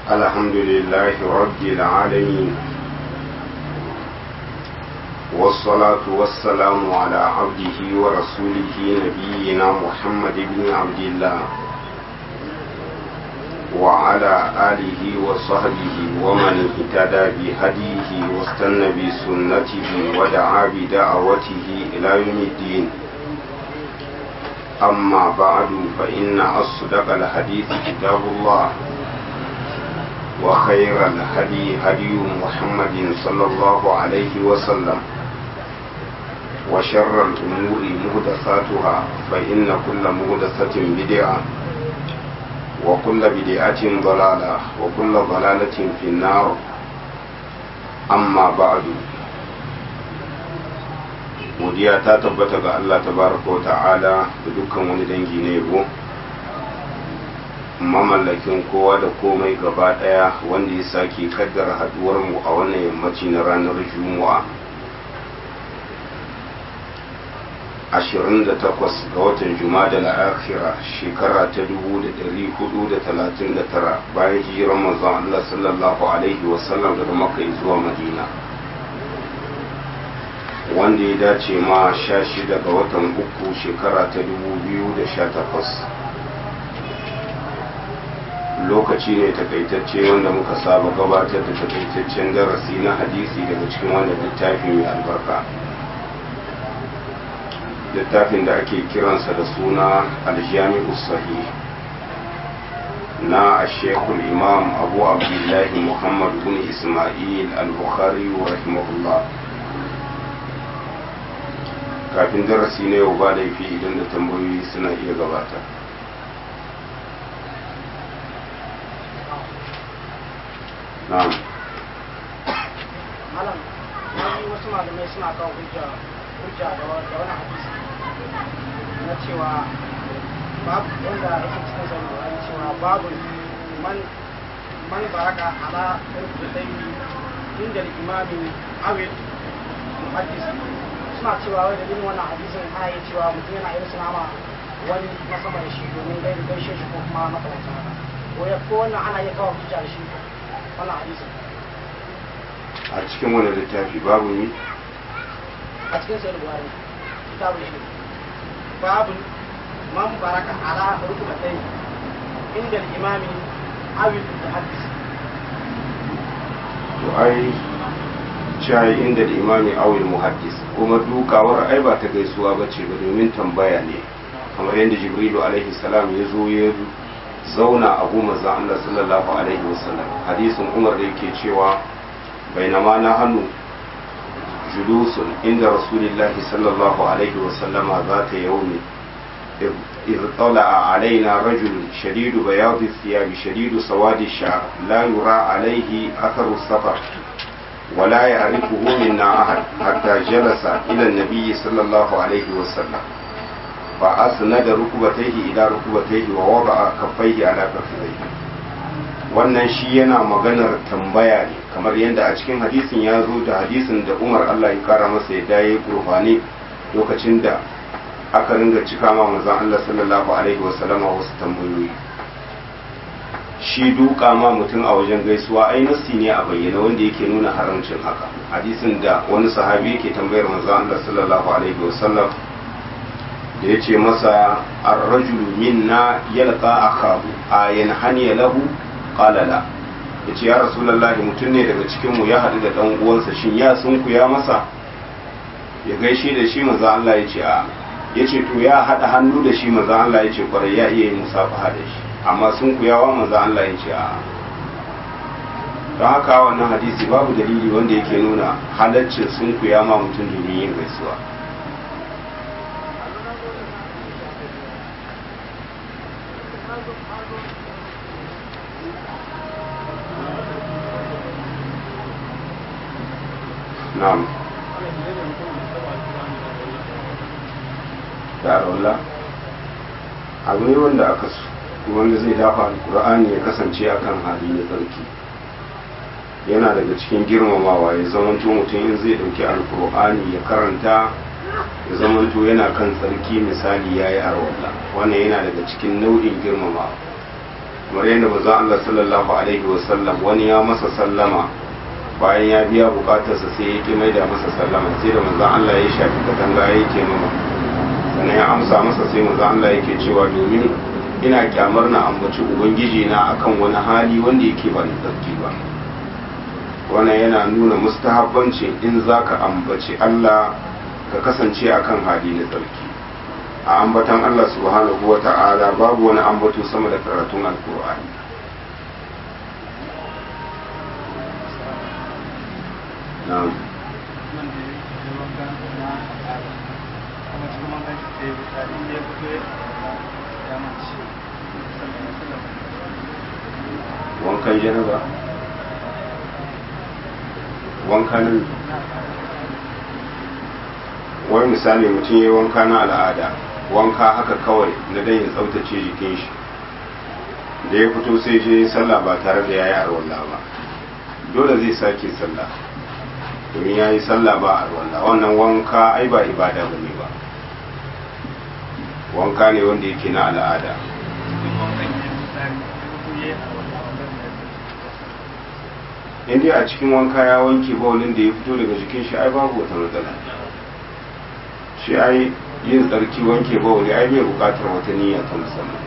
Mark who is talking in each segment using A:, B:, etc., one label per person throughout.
A: الحمد لله رب العالمين والصلاة والسلام على عبده ورسوله نبينا محمد بن عبد الله وعلى آله وصحبه ومن اهتدى بهديه واستنى بسنته ودعا بدعوته إلى يوم الدين أما بعد فإن أصدق الحديث كتاب الله وخير الهدي هدي محمد صلى الله عليه وسلم وشر الأمور مهدثاتها فإن كل مهدثة بدعة وكل بدعة ضلالة وكل ضلالة في النار أما بعد godiya ta tabbata ga Allah tabaraka wa ta'ala da dukkan wani dangi na yabo mamallakin kowa da komai gaba daya wanda ya sake kaddara haduwar mu a wannan yammaci na ranar juma'a 28 ga watan jumada al-akhira shekara ta 1439 bayan hijirar manzon Allah sallallahu alaihi wasallam daga makka zuwa madina wanda ya dace ma sha shida ga watan uku shekara ta dubu biyu da sha takwas lokaci ne takaitacce wanda muka saba gabatar da takaitaccen darasi na hadisi daga cikin wannan littafi mai albarka littafin da ake kiransa da suna aljami'u sahih na ashekul imam abu abdullahi muhammad bin ismail al-bukhari rahimahullah kafin darasi na yau ba laifi idan da tambayoyi suna iya gabata na'am
B: malam wani wasu malamai suna kawo hujja hujja da wani hadisi na cewa babu wanda yake cikin sani wani cewa babu man man baraka ala rubutai inda imami awil muhaddis suna cewa wai dalilin wannan hadisin ana yi cewa mutum yana irin sinama wani na sama da shi domin gai gaishe shi ko kuma makamantan haka ko ya ko wannan ana iya kawo hujja da shi wannan hadisin
A: a cikin wani littafi babu ni
B: a cikin sayar buhari kitabu shi babu man baraka ala rukubatai inda imami awil muhaddis
A: to ai shayi inda da imami awil muhaddis kuma dukawar ai ba ta gaisuwa ba ce ba domin tambaya ne kamar yadda jibrilu alaihi salam ya zo ya zauna a goma za Allah sallallahu alaihi wasallam hadisin umar da yake cewa bainama na hannu julusun inda rasulillahi sallallahu alaihi wasallama za ta yaumi إذ طلع علينا رجل شديد بياض الثياب شديد سواد الشعر لا يرى عليه أثر السفر ولا يعرفه منا أحد حتى جلس إلى النبي صلى الله عليه وسلم فأسند ركبتيه إلى ركبتيه ووضع كفيه على كفيه wannan shi yana maganar tambaya ne kamar yadda a cikin hadisin ya zo da hadisin da umar allah ya kara masa ya daye gurfani lokacin da aka ringa cika ma manzon allah sallallahu alaihi wasallama wasu tambayoyi shi duka ma mutum a wajen gaisuwa ai nassi ne a bayyana wanda yake nuna haramcin haka hadisin da wani sahabi yake tambayar manzo Allah sallallahu alaihi wasallam da yace masa ar-rajulu minna yalqa akahu ayan haniya lahu qala la yace ya rasulullahi mutum ne daga cikin mu ya hadu da dan uwansa shin ya sunku ya masa ya gaishe da shi manzo Allah yace a yace to ya hada hannu da shi manzo Allah yace kwarai ya iya yin musafaha da shi amma sun kuyawa manzo Allah ya ce a don haka wannan hadisi babu dalili wanda yake nuna halaccin sun kuya ma mutum domin yin gaisuwa na'am da abu ne wanda aka so wanda zai dafa alkur'ani ya kasance akan hali na tsarki yana daga cikin girmamawa ya zamanto mutum in zai dauki alkur'ani ya karanta ya zamanto yana kan tsarki misali ya yi arwalla wannan yana daga cikin nau'in girmamawa kamar yadda manzo Allah sallallahu alaihi wasallam wani ya masa sallama bayan ya biya bukatarsa sai ya ki mai da masa sallama sai da manzo Allah ya shafi katanga ya yake mama sannan ya amsa masa sai manzo Allah yake cewa domin ina kyamar na ambaci ubangiji na akan wani hali wanda yake ba ni tsarki ba wannan yana nuna mustahabbancin in zaka ambaci Allah ka kasance akan hali na tsarki a ambatan Allah subhanahu wa ta'ala babu wani ambato sama da karatun alkur'ani na'am wankan janaba wankan wani misali mutum ya yi wanka na al'ada wanka haka kawai na dan ya tsaftace jikin shi da ya fito sai je sallah ba tare da ya yi arwalla ba dole zai sake sallah domin ya yi sallah ba arwalla wannan wanka ai ba ibada ba ne ba wanka ne wanda yake na al'ada inda a cikin wanka ya wanke bawulin da ya fito daga jikin shi ai babu wata matsala shi ai yin tsarki wanke bawuli ai bai bukatar wata niyya ta musamman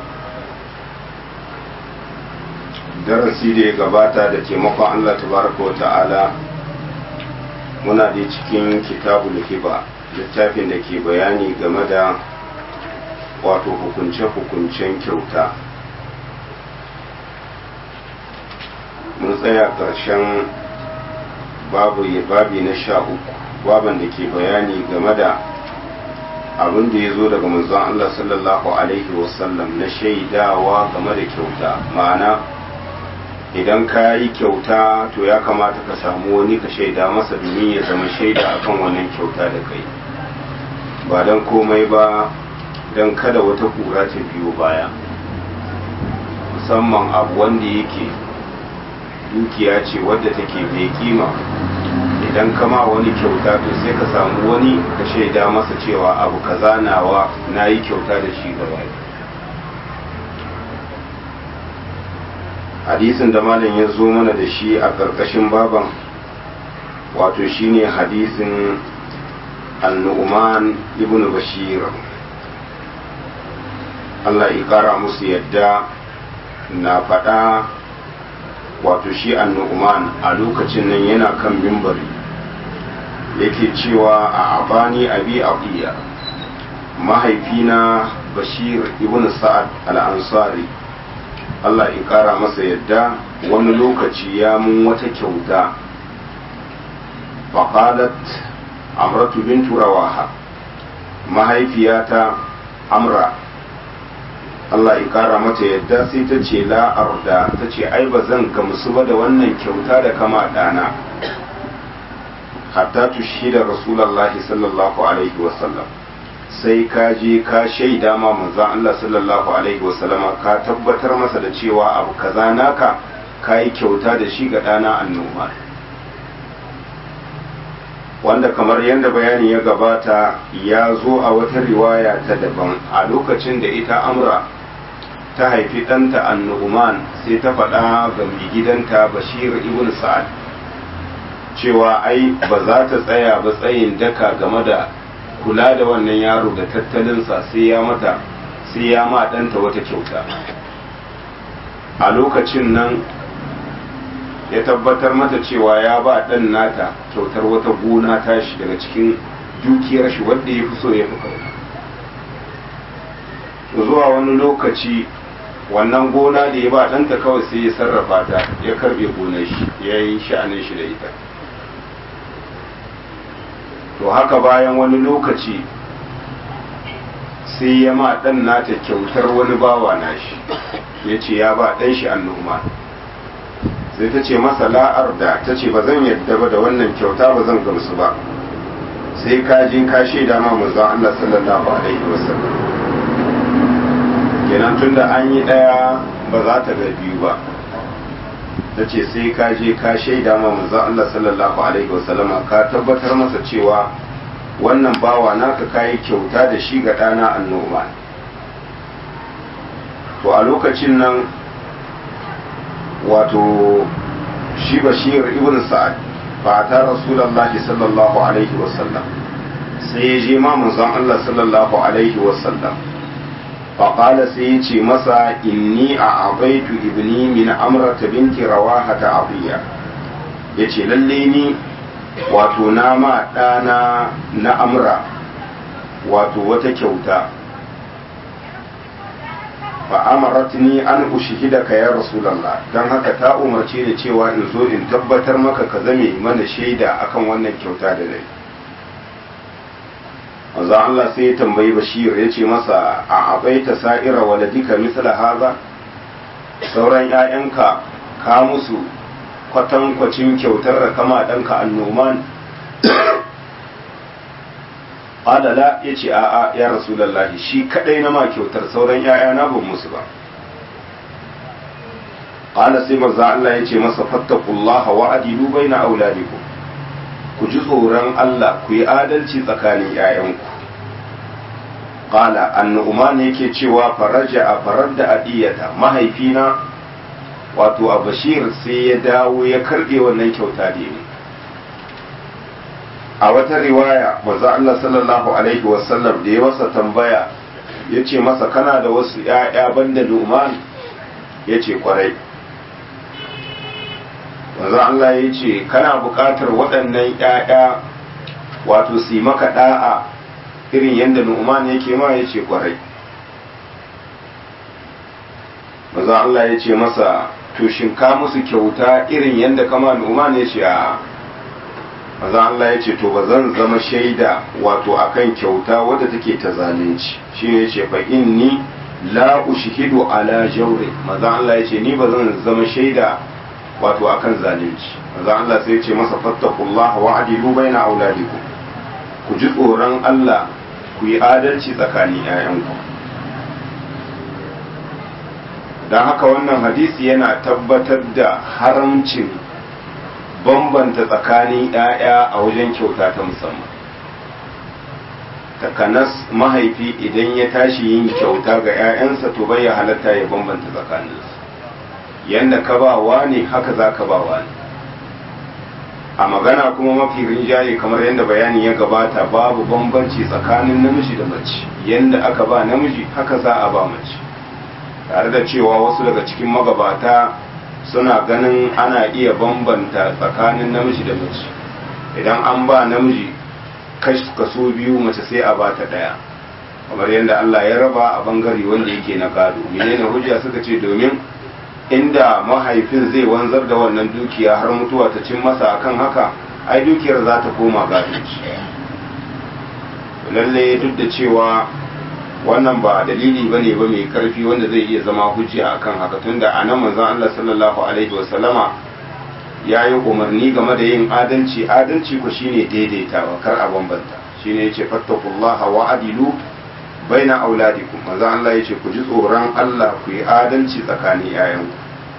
A: darasi da ya gabata da taimakon Allah tabaraka wa ta'ala muna da cikin kitabul hiba littafin da ke bayani game da wato hukunce-hukuncen kyauta mun tsaya ƙarshen babu babi na sha uku baban da ke bayani game da abin da ya zo daga manzon Allah sallallahu alaihi wasallam na shaidawa game da kyauta ma'ana idan ka yi kyauta to ya kamata ka samu wani ka shaida masa domin ya zama shaida akan wannan kyauta da kai ba don komai ba don kada wata kura ta biyo baya musamman abu wanda yake dukiya ce wadda take mai kima idan kama wani kyauta to sai ka samu wani ka shaida masa cewa abu kaza nawa na yi kyauta da shi gaba hadisin da malam ya zo mana da shi a ƙarƙashin baban wato shine hadisin annu'uman ibn bashir Allah ya ƙara musu yadda na faɗa wato shi annu'uman a lokacin nan yana kan mimbari yake cewa a abani abi aqiya mahaifina bashir ibn sa'ad al-ansari Allah ya kara masa yadda wani lokaci ya mun wata kyauta faqalat amratu bintu rawaha mahaifiyata amra Allah ya kara mata yadda sai ta ce la arda ta ce ai ba zan gamsu ba da wannan kyauta da kama dana hatta tushida rasulullahi sallallahu alaihi wasallam sai ka je ka shaida ma manzon Allah sallallahu alaihi wasallam ka tabbatar masa da cewa abu kaza naka kayi kyauta da shi ga dana annoma wanda kamar yadda bayani ya gabata ya zo a wata riwaya ta daban a lokacin da ita amra ta haifi ɗanta annu'uman sai ta faɗa ga mai gidanta bashir ibn sa'ad cewa ai ba za ta tsaya ba tsayin daka game da kula da wannan yaro da tattalinsa sai ya mata sai ya ma ɗanta wata kyauta a lokacin nan ya tabbatar mata cewa ya ba ɗan nata kyautar wata gona tashi daga cikin dukiyar shi wadda ya fi so ya fi kauna zuwa wani lokaci wannan gona da ya ba ɗanta kawai sai ya sarrafa ta ya karbe gonar shi ya yi sha'anin shi da ita to haka bayan wani lokaci sai ya ma ɗan nata kyautar wani bawa nashi ya ce ya ba ɗan shi annuma sai ta ce masa la'ar da ta ce ba zan yadda ba da wannan kyauta ba zan gamsu ba sai ka je ka shaida ma manzon Allah sallallahu alaihi wasallam kenan tunda an yi ɗaya ba za ta ga biyu ba ta ce sai ka je ka shaida ma manzon Allah sallallahu alaihi wasallama ka tabbatar masa cewa wannan bawa naka kayi kyauta da shi ga ɗana annoma to a lokacin nan wato shi bashir ibn sa'ad ba ta rasulullahi sallallahu alaihi wasallam sai ya je ma manzon Allah sallallahu alaihi wasallam faƙala sai ya ce masa inni a abaitu ibni min amrata binti rawaha ta abiya ya ce lalle ni wato na ma ɗana na amra wato wata kyauta fa'amaratni an ushhidaka ya rasulullah dan haka ta umarce ni cewa in zo in tabbatar maka ka zame mana shaida akan wannan kyauta da dai manzo Allah sai ya tambayi Bashir ya ce masa a abaita sa'ira waladika misla haza sauran ƴaƴanka ka musu kwatankwacin kyautar da kama ɗanka annoman adala ya ce a'a ya rasulallahi shi kadai na ma kyautar sauran ‘ya'yana ban musu ba ƙala sai maza Allah ya ce masa fattakullaha wa adilu bai na auladiku ku ji tsoron Allah ku yi adalci tsakanin ‘ya'yanku ƙala annu'uman yake cewa faraja a farar da adiyata mahaifina wato a bashir sai ya dawo ya karɓe wannan kyauta da ne a wata riwaya manzo Allah sallallahu alaihi wasallam da ya masa tambaya ya ce masa kana da wasu ‘ya'ya banda Numan ya ce kwarai manzo Allah ya ce kana buƙatar waɗannan ‘ya'ya wato su yi maka ɗa'a irin yadda Numan yake ma ya ce kwarai manzo Allah ya ce masa to shin ka musu kyauta irin yadda kama Numan ya ce a maza Allah ya ce to ba zan zama shaida wato akan kyauta wadda take ta zalunci shine yace fa inni la ushhidu ala jawri maza Allah ya ce ni ba zan zama shaida wato akan zalunci maza Allah sai ya ce masa fattakullah wa adilu baina auladikum ku ji tsoron Allah ku yi adalci tsakanin 'ya'yanku don haka wannan hadisi yana tabbatar da haramcin bambanta tsakanin ‘ya'ya a wajen kyauta ta musamman takanas mahaifi idan ya tashi yin kyauta ga ‘ya'yansa to bai ya halatta ya bambanta tsakaninsu yanda ka ba ne haka za ka ba ne a magana kuma mafi rinjaye kamar yadda bayani ya gabata babu bambanci tsakanin namiji da mace yanda aka ba namiji haka za a ba mace tare da cewa wasu daga cikin magabata suna ganin ana iya bambanta tsakanin namiji da mace idan an ba namiji kaso biyu mace sai a bata daya kamar yadda Allah ya raba a bangare wanda yake na gado menene hujja suka ce domin inda mahaifin zai wanzar da wannan dukiya har mutuwa ta cin masa akan haka ai dukiyar za ta koma gado lalle duk da cewa wannan ba dalili ba ne ba mai karfi wanda zai iya zama hujja akan haka tunda a nan manzon Allah sallallahu alaihi wasallama ya yi umarni game da yin adalci adalci ku shine daidaitawa kar a bambanta shine yace fattakullaha wa adilu baina auladikum manzon Allah yace ku ji tsoron Allah ku yi adalci tsakanin yayanku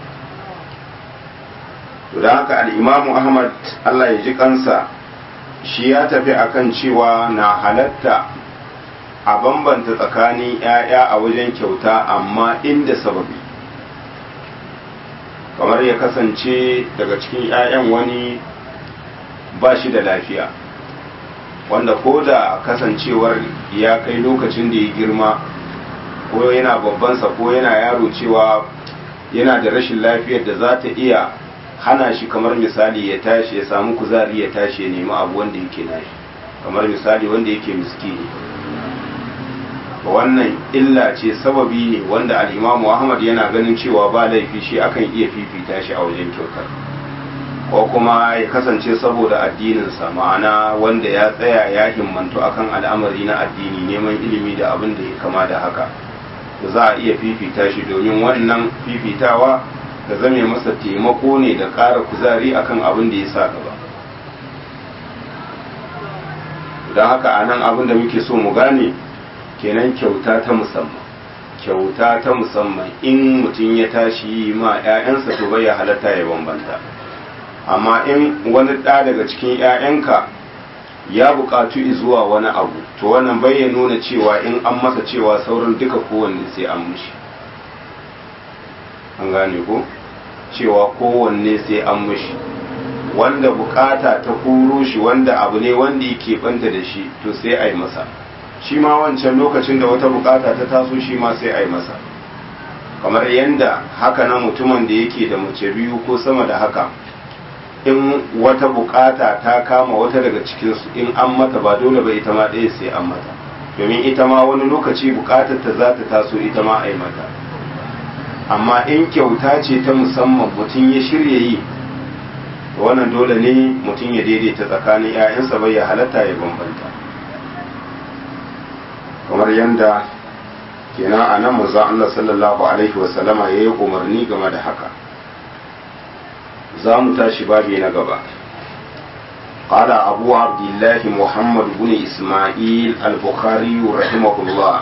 A: to da haka al-Imam Ahmad Allah ya ji kansa shi ya tafi akan cewa na halatta a bambanta tsakanin 'ya'ya a wajen kyauta amma inda sababi kamar ya kasance daga cikin 'ya'yan wani ba shi da lafiya wanda ko da kasancewar ya kai lokacin da ya girma ko yana babbansa ko yana yaro cewa yana da rashin lafiyar da za ta iya hana shi kamar misali ya tashi ya samu kuzari ya tashi ya nemi abu wanda yake nashi kamar misali wanda yake miskini wannan illa ce sababi ne wanda al'imamu ahmad yana ganin cewa ba laifi shi akan iya fifita shi a wajen kyautar ko kuma ya kasance saboda addininsa ma'ana wanda ya tsaya ya himmantu akan al'amari na addini neman ilimi da abin da ya kama da haka za a iya fifita shi domin wannan fifitawa da zame masa taimako ne da ƙara kuzari akan abin da ya sa gaba don haka a nan abin da muke so mu gane kenan kyauta ta musamman kyauta ta musamman in mutum ya tashi yi ma 'ya'yansa to bai ya halatta ya bambanta amma in wani ɗa daga cikin 'ya'yanka ya buƙatu zuwa wani abu to wannan bai ya nuna cewa in an masa cewa sauran duka kowanne sai an mushi an gane ko cewa kowanne sai an mushi wanda bukata ta kuro shi wanda abu ne wanda yake banta da shi to sai a yi masa shi ma wancan lokacin da wata bukata ta taso shi ma sai a yi masa kamar yadda haka na mutumin da yake da mace biyu ko sama da haka in wata bukata ta kama wata daga cikinsu in an mata ba dole ba ita ma ɗaya sai an mata domin ita ma wani lokaci bukatar ta za ta taso ita ma a yi mata amma in kyauta ce ta musamman mutum ya shirya yi wannan dole ne mutum ya daidaita tsakanin 'ya'yansa bai ya halatta ya bambanta kamar yadda kenan a nan manzon Allah sallallahu alaihi wasallama ya yi umarni game da haka za mu tashi babi na gaba قال أبو عبد الله محمد بن إسماعيل البخاري رحمه الله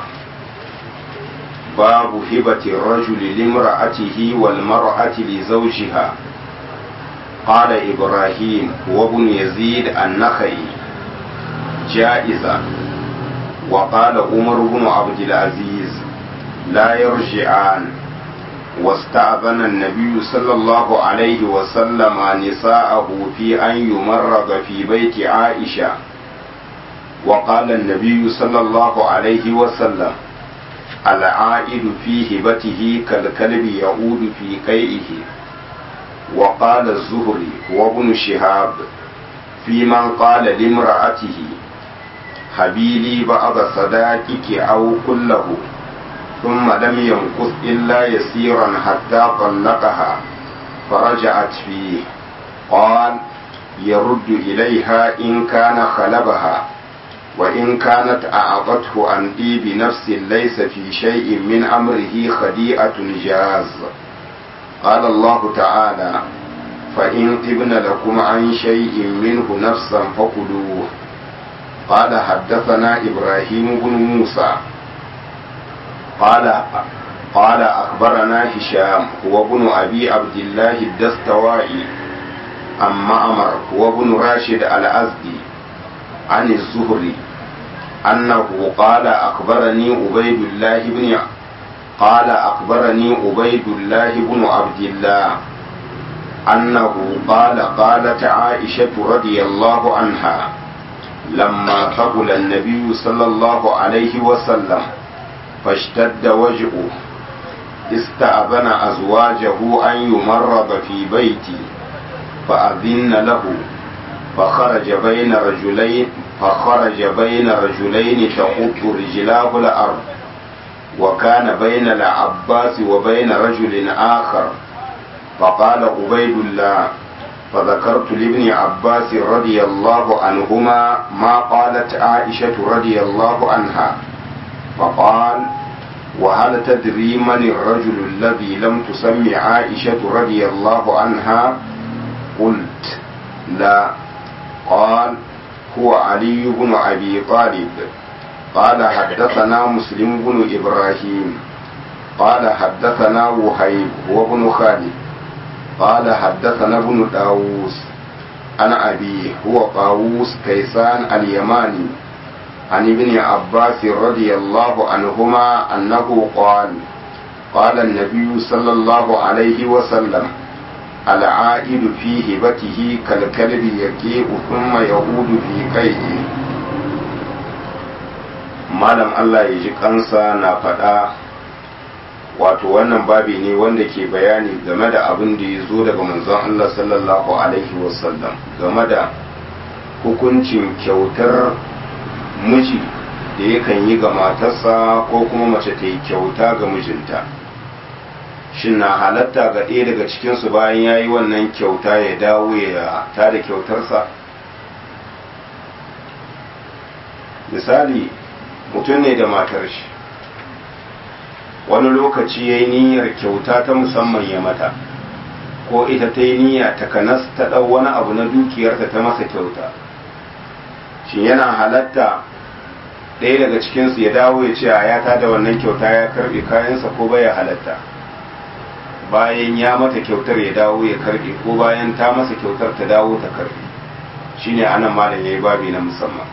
A: باب هبة الرجل لامرأته والمرأة لزوجها قال إبراهيم وابن يزيد النخعي جائزة وقال عمر بن عبد العزيز لا يرجعان واستأذن النبي صلى الله عليه وسلم نساءه في أن يمرض في بيت عائشة وقال النبي صلى الله عليه وسلم العائد في هبته كالكلب يعود في قيئه وقال الزهري وابن شهاب في من قال لامرأته حبيلي بعض صداقك أو كله ثم لم ينقص إلا يسيرا حتى طلقها فرجعت فيه قال يرد إليها إن كان خلبها وإن كانت أعطته عن طيب نفس ليس في شيء من أمره خديئة جاز قال الله تعالى فإن طبن لكم عن شيء منه نفسا فكلوه قال حدثنا إبراهيم بن موسى قال قال أخبرنا هشام هو ابن أبي عبد الله الدستوائي عن معمر هو ابن راشد الأزدي عن الزهري أنه قال أخبرني عبيد الله بن قال أخبرني عبيد الله بن عبد الله أنه قال قالت عائشة رضي الله عنها لما قبل النبي صلى الله عليه وسلم فاشتد وجهه استأذن أزواجه أن يمرض في بيتي فأذن له فخرج بين رجلين فخرج بين رجلين تقط رجلاه الأرض وكان بين العباس وبين رجل آخر فقال عبيد الله فذكرت لابن عباس رضي الله عنهما ما قالت عائشة رضي الله عنها فقال وهل تدري من الرجل الذي لم تسم عائشة رضي الله عنها قلت لا قال هو علي بن أبي طالب قال حدثنا مسلم بن إبراهيم قال حدثنا وهيب وابن خالد قال حدثنا ابن داووس عن أبيه هو طاووس كيسان اليماني عن ابن عباس رضي الله عنهما أنه قال قال النبي صلى الله عليه وسلم العائد في هبته كالكلب يكيء ثم يعود في قيئه malam Allah ya ji kansa na faɗa wato wannan babi ne wanda ke bayani game da abin da ya zo daga manzon Allah sallallahu alaihi wasallam game da hukuncin kyautar miji da yakan yi ga matarsa ko kuma mace ta yi kyauta ga mijinta shin na halatta ga ɗaya daga cikinsu bayan ya yi wannan kyauta ya dawo ya ta da kyautarsa misali mutum ne da matar shi wani lokaci ya yi niyyar kyauta ta musamman ya mata ko ita ta yi niyya ta kanas ta ɗau wani abu na dukiyarta ta masa kyauta shin yana halatta ɗaya daga cikinsu ya dawo ya ce a ya ta da wannan kyauta ya karɓe kayansa ko baya halatta bayan ya mata kyautar ya dawo ya karɓe ko bayan ta masa kyautar ta dawo ta karɓe shine anan malam ya yi babi na musamman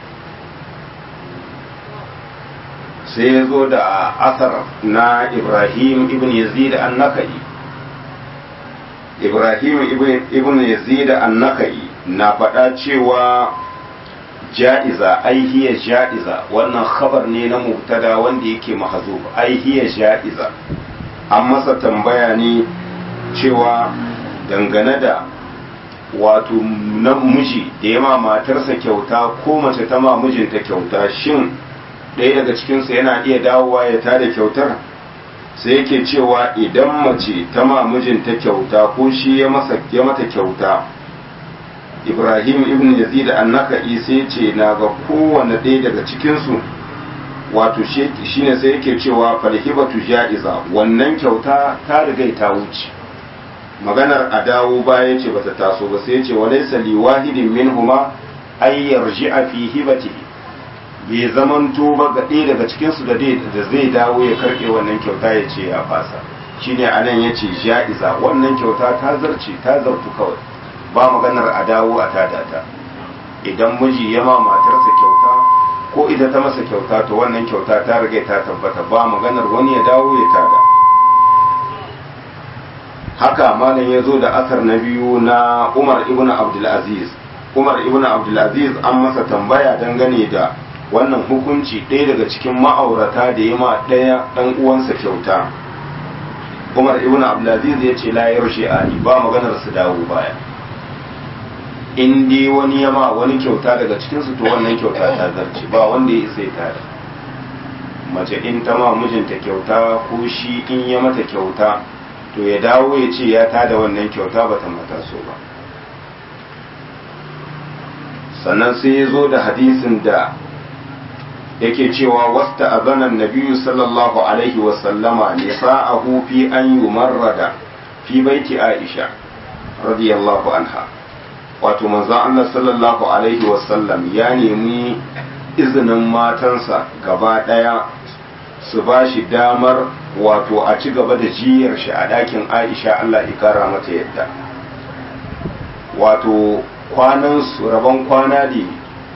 A: sai ya zo da asar na ibrahim ibn yazid an-nakai ibrahim ibn yazid an-nakai na faɗa cewa ja'iza ai hiya ja'iza wannan khabar ne na mubtada wanda yake mahzuf ai hiya ja'iza an masa tambaya ne cewa dangane da wato namiji da ya ma matarsa kyauta ko mace ta ma mijinta kyauta shin ɗaya daga cikinsu yana iya dawowa ya tada kyautar sai yake cewa idan mace ta ma mijinta kyauta ko shi ya masa ya mata kyauta ibrahim ibn yazid annaka sai ce na ga kowane ɗaya daga cikinsu wato shine sai yake cewa falhibatu ja'iza wannan kyauta ta riga ta wuce maganar a dawo baya ce bata taso ba sai ce wa laysa li wahidin minhuma ay yarji'a fi hibatihi bai zamanto ba ga ɗaya daga cikinsu da zai dawo ya karɓe wannan kyauta ya ce ya fasa shine anan ya ce ja'iza wannan kyauta ta zarce ta zartu kawai ba maganar a dawo a tada ta idan miji ya ma matarsa kyauta ko ita ta masa kyauta to wannan kyauta ta riga ta tabbata ba maganar wani ya dawo ya tada haka malam ya zo da asar na biyu na umar ibn abdulaziz umar ibn abdulaziz an masa tambaya dangane da wannan hukunci ɗaya daga cikin ma'aurata da ya ma ɗaya ɗan uwansa kyauta umar ibn abdulaziz ya ce layar shi'ani ba maganar su dawo baya in dai wani ya ma wani kyauta daga cikinsu to wannan kyauta ta zarce ba wanda ya isa ya tare mace in ta ma mijinta kyauta ko shi in ya mata kyauta to ya dawo ya ce ya tada wannan kyauta ba ta mata so ba sannan sai ya zo da hadisin da yake cewa wasta azanan nabiyu sallallahu alaihi wasallama nisa'ahu fi an yumarrada fi baiti aisha radiyallahu anha wato manzon Allah sallallahu alaihi wasallam ya nemi izinin matansa gaba daya su ba shi damar wato a ci gaba da jiyar shi a ɗakin aisha Allah ya kara mata yadda wato kwanan su rabon kwana ne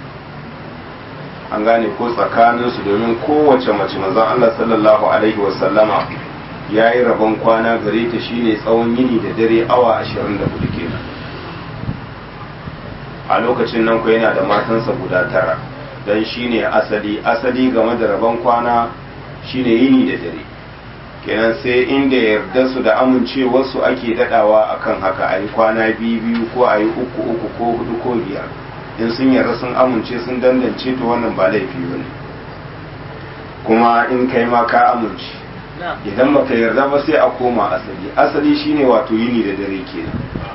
A: an gane ko tsakaninsu domin kowace mace manzon Allah sallallahu alaihi wasallama ya yi rabon kwana gare ta shine tsawon yini da dare awa 24 kenan a lokacin nan ku yana da matansa guda tara don shine asali asali game da rabon kwana shine yini da dare kenan sai inda yarda su da amincewarsu ake dadawa akan haka a yi kwana biyu biyu ko a yi uku uku ko hudu ko biyar in sun yarda sun amince sun dandance to wannan ba laifi ba ne kuma in kai ma ka amince idan baka yarda ba sai a koma asali asali shine wato yini da dare kenan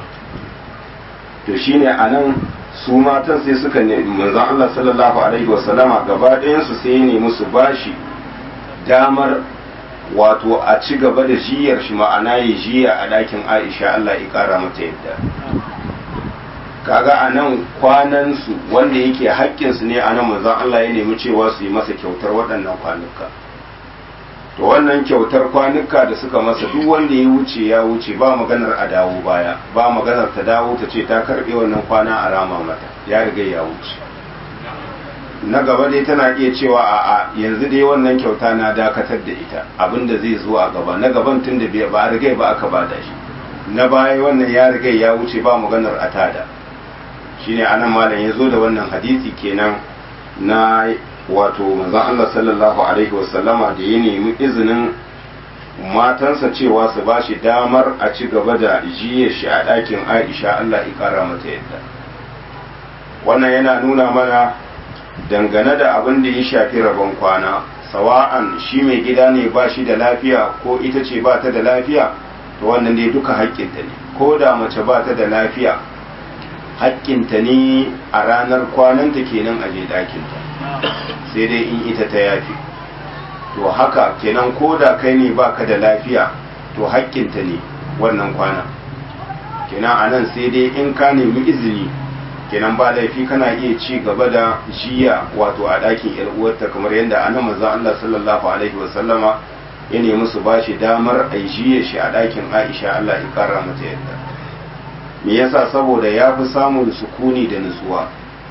A: to shine a nan su matan sai suka ne manzon Allah sallallahu alaihi wasallama gaba ɗayan su sai ne musu bashi damar wato a ci gaba da jiyar shi ma'ana ya jiya a ɗakin Aisha Allah ya ƙara mata yadda kaga a nan kwanansu wanda yake haƙƙinsu ne a nan manzon Allah ya nemi cewa su yi masa kyautar waɗannan kwanuka to wannan kyautar kwanuka da suka masa duk wanda ya wuce ya wuce ba maganar a dawo baya ba maganar ta dawo ta ce ta karɓe wannan kwana a rama mata ya riga ya wuce na gaba dai tana iya cewa a a yanzu dai wannan kyauta na dakatar da ita abinda zai zo a gaba na gaban tun da ba a riga ba aka bada shi na baya wannan ya riga ya wuce ba maganar a tada shine anan malam ya zo da wannan hadisi kenan na wato manzon Allah sallallahu alaihi wasallama da ya nemi izinin matansa cewa su ba shi damar a ci gaba da jiye shi a ɗakin Aisha Allah ya kara mata yadda wannan yana nuna mana dangane da abin da ya shafi rabon kwana sawa'an shi mai gida ne ba shi da lafiya ko ita ce ba ta da lafiya to wannan dai duka haƙƙinta ne ko da mace ba ta da lafiya haƙƙinta ne a ranar kwananta kenan a je ɗakinta sai dai in ita ta yafi to haka kenan ko da kai ne baka da lafiya to haƙƙinta ne wannan kwana kenan a nan sai dai in ka nemi izini kenan ba laifi kana iya ci gaba da jiya wato a ɗakin yar uwarta kamar yadda ana manzon Allah sallallahu alaihi wa sallama ya nemi su bashi damar a jiya shi a ɗakin Aisha Allah ya kara mata yadda me yasa saboda ya fi samun sukuni da nutsuwa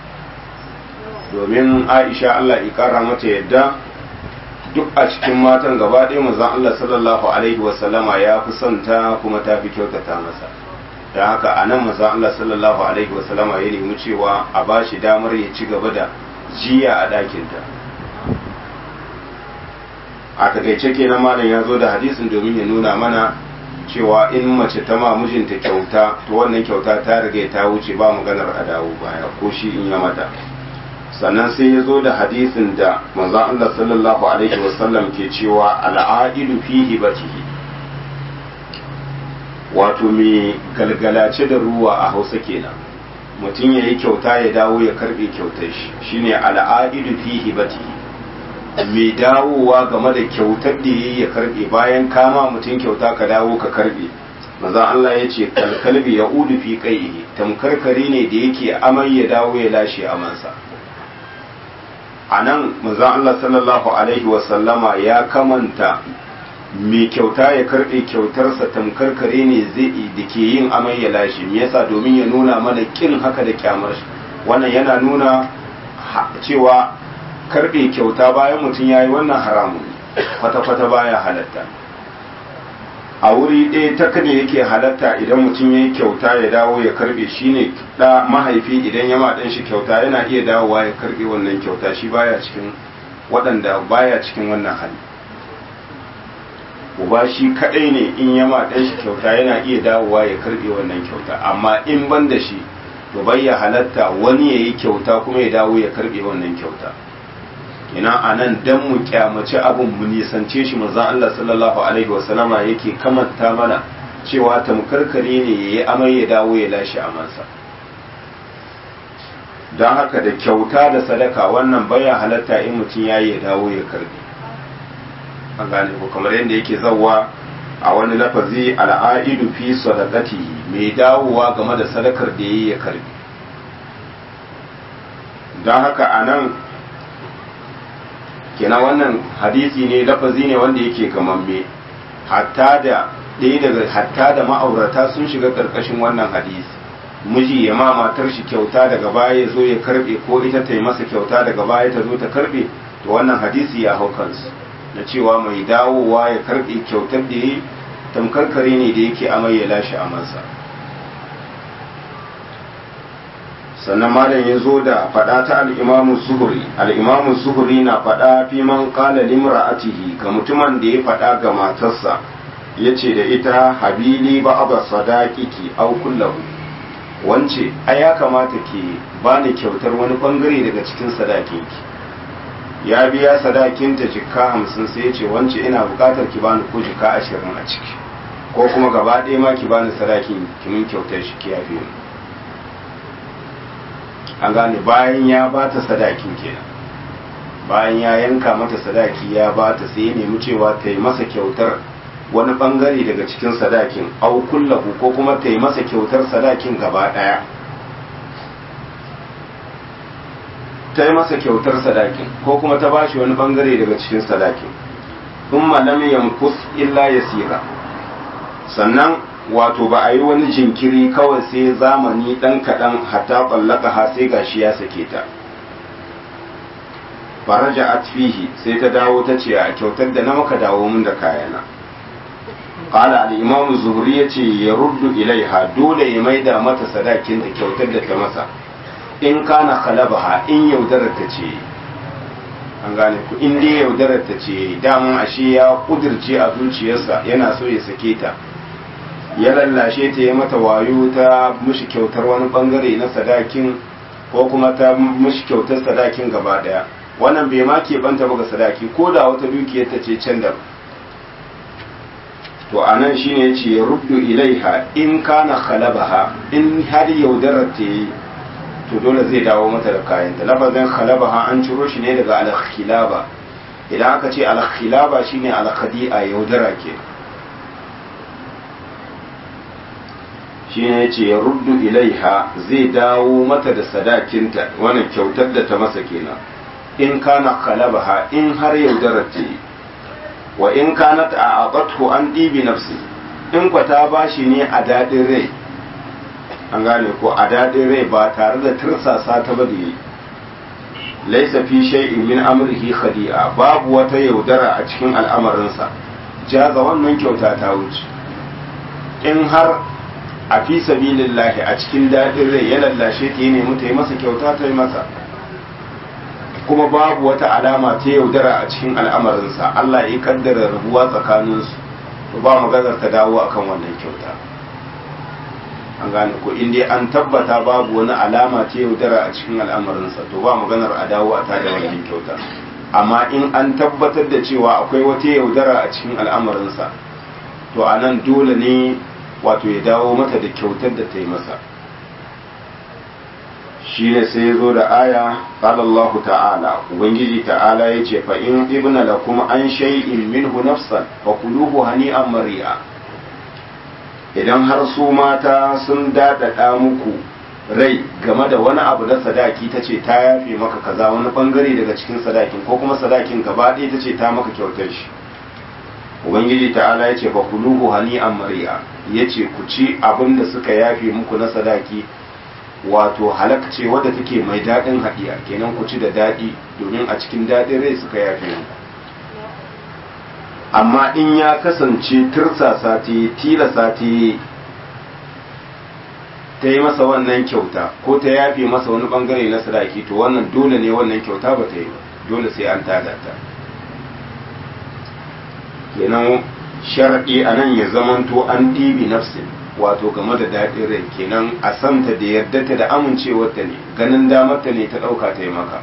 A: domin aisha Allah ikara mata yadda duk a cikin matan gaba ɗaya manzon Allah sallallahu alaihi wasallama ya fi son ta kuma ta fi kyautata masa da haka a nan maza Allah sallallahu alaihi wasallama ya nemi cewa a ba shi damar ya ci gaba da jiya a ɗakinta a takaice kenan malam ya zo da hadisin domin ya nuna mana cewa in mace ta ma mijinta kyauta to wannan kyauta ta riga ta wuce ba maganar a dawo baya ko shi in ya mata sannan sai ya zo da hadisin da manzon Allah sallallahu alaihi wasallam ke cewa al'adilu fi hibatihi wato mai galgalace da ruwa a hausa kenan mutum ya yi kyauta ya dawo ya karbe kyautar shi shine al'adilu fi hibatihi mai dawowa game da kyautar da yayi ya karbe bayan kama mutum kyauta ka dawo ka karbe manzon Allah ya ce kalkalbi ya udu fi qaihi tamkarkari ne da yake amai ya dawo ya lashe amansa a nan manzon Allah sallallahu alaihi wasallama ya kamanta mai kyauta ya karɓe kyautarsa tamkar kare ne zai da ke yin amai ya lashe me yasa domin ya nuna mana kin haka da kyamar shi wannan yana nuna cewa karɓe kyauta bayan mutum ya yi wannan haramun kwata-kwata baya halatta a wuri ɗaya ta kada yake halatta idan mutum ya yi kyauta ya dawo ya karɓe shi ne ɗa mahaifi idan ya ɗan shi kyauta yana iya dawowa ya karɓe wannan kyauta shi baya cikin waɗanda baya cikin wannan hali uba shi kadai ne in ya ma dan shi kyauta yana iya dawowa ya karbe wannan kyauta amma in ban da shi to bai ya halatta wani ya yi kyauta kuma ya dawo ya karbe wannan kyauta ina anan dan mu kyamaci abun mu nisance shi manzon Allah sallallahu alaihi wasallama yake kamanta mana cewa tamkarkare ne yayi amai ya dawo ya lashe amansa don haka da kyauta da sadaka wannan baya halatta in mutum yayi ya dawo ya karbe an gane ko kamar yadda yake zawwa a wani lafazi al'aidu fi sadaqati mai dawowa game da sadakar da yayi ya karbi don haka anan kenan wannan hadisi ne lafazi ne wanda yake gamamme hatta da ɗaya daga hatta da ma'aurata sun shiga ƙarƙashin wannan hadisi miji ya ma matar shi kyauta daga baya ya zo ya karbe ko ita ta yi masa kyauta daga baya ta zo ta karbe to wannan hadisi ya hau kansu na cewa mai dawowa ya karbe kyautar da ya tamkar kare ne da yake amai ya lashe amansa sannan malam ya zo da faɗa ta al'imamu zuhuri al'imamu zuhuri na faɗa fi man ƙala limra'atihi ga mutumin da ya faɗa ga matarsa ya ce da ita habili ba aba sadaqiki au kullahu wance ai ya kamata ki bani kyautar wani bangare daga cikin sadakinki ya biya sadakinta jikka hamsin sai ya ce wance ina bukatar ki bani ko jikka ashirin a ciki ko kuma gaba ɗaya ma ki bani sadakin ki min kyautar shi ki yafe ni an gane bayan ya ba ta sadakin kenan bayan ya yanka mata sadaki ya ba ta sai ya nemi cewa ta yi masa kyautar wani bangare daga cikin sadakin au kullahu ko kuma ta yi masa kyautar sadakin gaba ɗaya ta yi masa kyautar sadakin ko kuma ta bashi wani bangare daga cikin sadakin sun malam yankus illa yasira sannan wato ba a yi wani jinkiri kawai sai zamani ɗan kaɗan hatta ƙwallaka ha sai gashi ya sake ta faraja atfihi sai ta dawo ta ce a kyautar da na maka dawo min da kayana qala al-imam zuhri yace ya ruddu ilaiha dole ya maida mata sadakin da kyautar da ta masa in kana khalabaha in yaudarar ta ce an gane ku in dai yaudarar ta ce daman ashe ya kudirce a zuciyarsa yana so ya sake ta ya lallashe ta ya mata wayo ta mushi kyautar wani bangare na sadakin ko kuma ta mushi kyautar sadakin gaba daya wannan bai ma ke banta ba ga sadaki ko da wata dukiyar ta ce can da to anan shine yace ya ruddu ilaiha in kana khalabaha in har yaudarar ta yi to dole zai dawo mata da kayanta lafazin khalabaha an ciro shi ne daga al-khilaba idan aka ce al-khilaba shine al-khadi'a yaudara ke shine yace ya ruddu ilaiha zai dawo mata da sadakinta wannan kyautar da ta masa kenan in kana khalabaha in har yaudarar ta yi wa in kanat a aqathu an dibi nafsi in kwa ta bashi ne a dadin rai an gane ko a dadin rai ba tare da tirsasa ta ba da yi laisa fi shay'in min amrihi khadi'a babu wata yaudara a cikin al'amarinsa jaza wannan kyauta ta wuce in har a fi sabilillahi a cikin daɗin rai ya lallashe ta yi nemi ta yi masa kyauta ta yi masa kuma babu wata alama ta yaudara a cikin al'amarinsa Allah ya kaddara rabuwa tsakaninsu ba maganar ta dawo akan wannan kyauta an gane ko inda an tabbata babu wani alama ta yaudara a cikin al'amarinsa to ba maganar a dawo a tada wannan kyauta amma in an tabbatar da cewa akwai wata yaudara a cikin al'amarinsa to a nan dole ne wato ya dawo mata da kyautar da ta yi masa shi ne sai ya zo da aya ƙalallahu ta'ala ubangiji ta'ala ya ce fa in ibna da kuma an shay'in minhu nafsan fa kuluhu hani'an mari'a idan har su mata sun daɗaɗa muku rai game da wani abu na sadaki ta ce ta yafe maka kaza wani bangare daga cikin sadakin ko kuma sadakin gaba ɗaya ta ce ta maka kyautar shi ubangiji ta'ala ya ce fa kuluhu hani'an mari'a ya ce ku ci abin da suka yafe muku na sadaki wato halak ce wadda take mai daɗin haɗiya kenan ku ci da daɗi domin a cikin daɗin rai suka yafe muku amma in ya kasance tirsasa ta tilasa ta ta yi masa wannan kyauta ko ta yafe masa wani bangare na sadaki to wannan dole ne wannan kyauta ba ta yi ba dole sai an tada ta kenan sharaɗi a nan ya zamanto an ɗibi nafsin wato game da daɗin rai kenan a santa da yarda ta da amincewarta ne ganin damarta ne ta ɗauka ta yi maka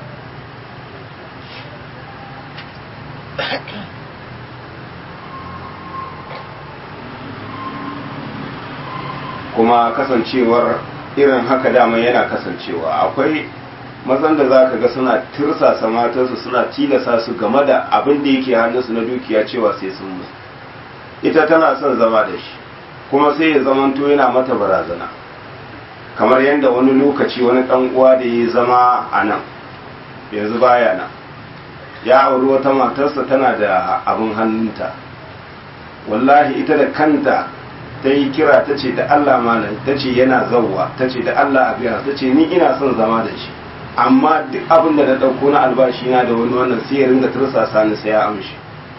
A: kuma kasancewar irin haka dama yana kasancewa akwai mazan da za ka ga suna tirsasa matarsu suna tilasa su game da abin da yake hannunsu na dukiya cewa sai sun musu ita tana son zama da shi kuma sai ya zamanto yana mata barazana kamar yadda wani lokaci wani ɗan uwa da ya zama a nan yanzu baya nan ya auri wata matarsa tana da abin hannunta wallahi ita da kanta ta yi kira ta ce da Allah malam ta ce yana zauwa ta ce da Allah a biya ta ce ni ina son zama da shi amma duk abin da na ɗauko na albashi na da wani wannan sai ya ringa tursasa ni sai ya amshi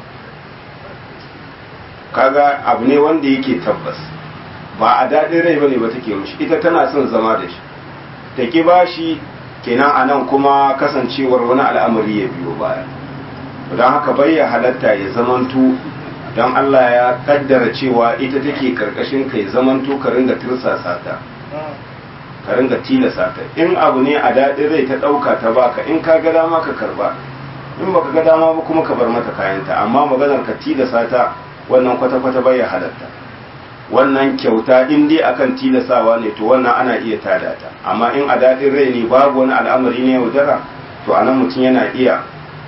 A: kaga abu ne wanda yake tabbas ba a daɗin rai bane ba take mishi ita tana son zama da shi ta ki bashi kenan a nan kuma kasancewar wani al'amari ya biyo baya don haka bai ya halatta ya zamanto don Allah ya kaddara cewa ita take karkashin kai zamanto ka ringa tirsasa ta ka ringa tilasa ta in abu ne a daɗin rai ta ɗauka ta baka in ka ga dama ka karba in baka ga dama ba kuma ka bar mata kayanta amma maganar ka tilasa ta wannan kwata-kwata bai ya halatta wannan kyauta in dai akan tilasawa ne to wannan ana iya tada ta amma in a daɗin rai ne babu wani al'amari ne yaudara to anan mutum yana iya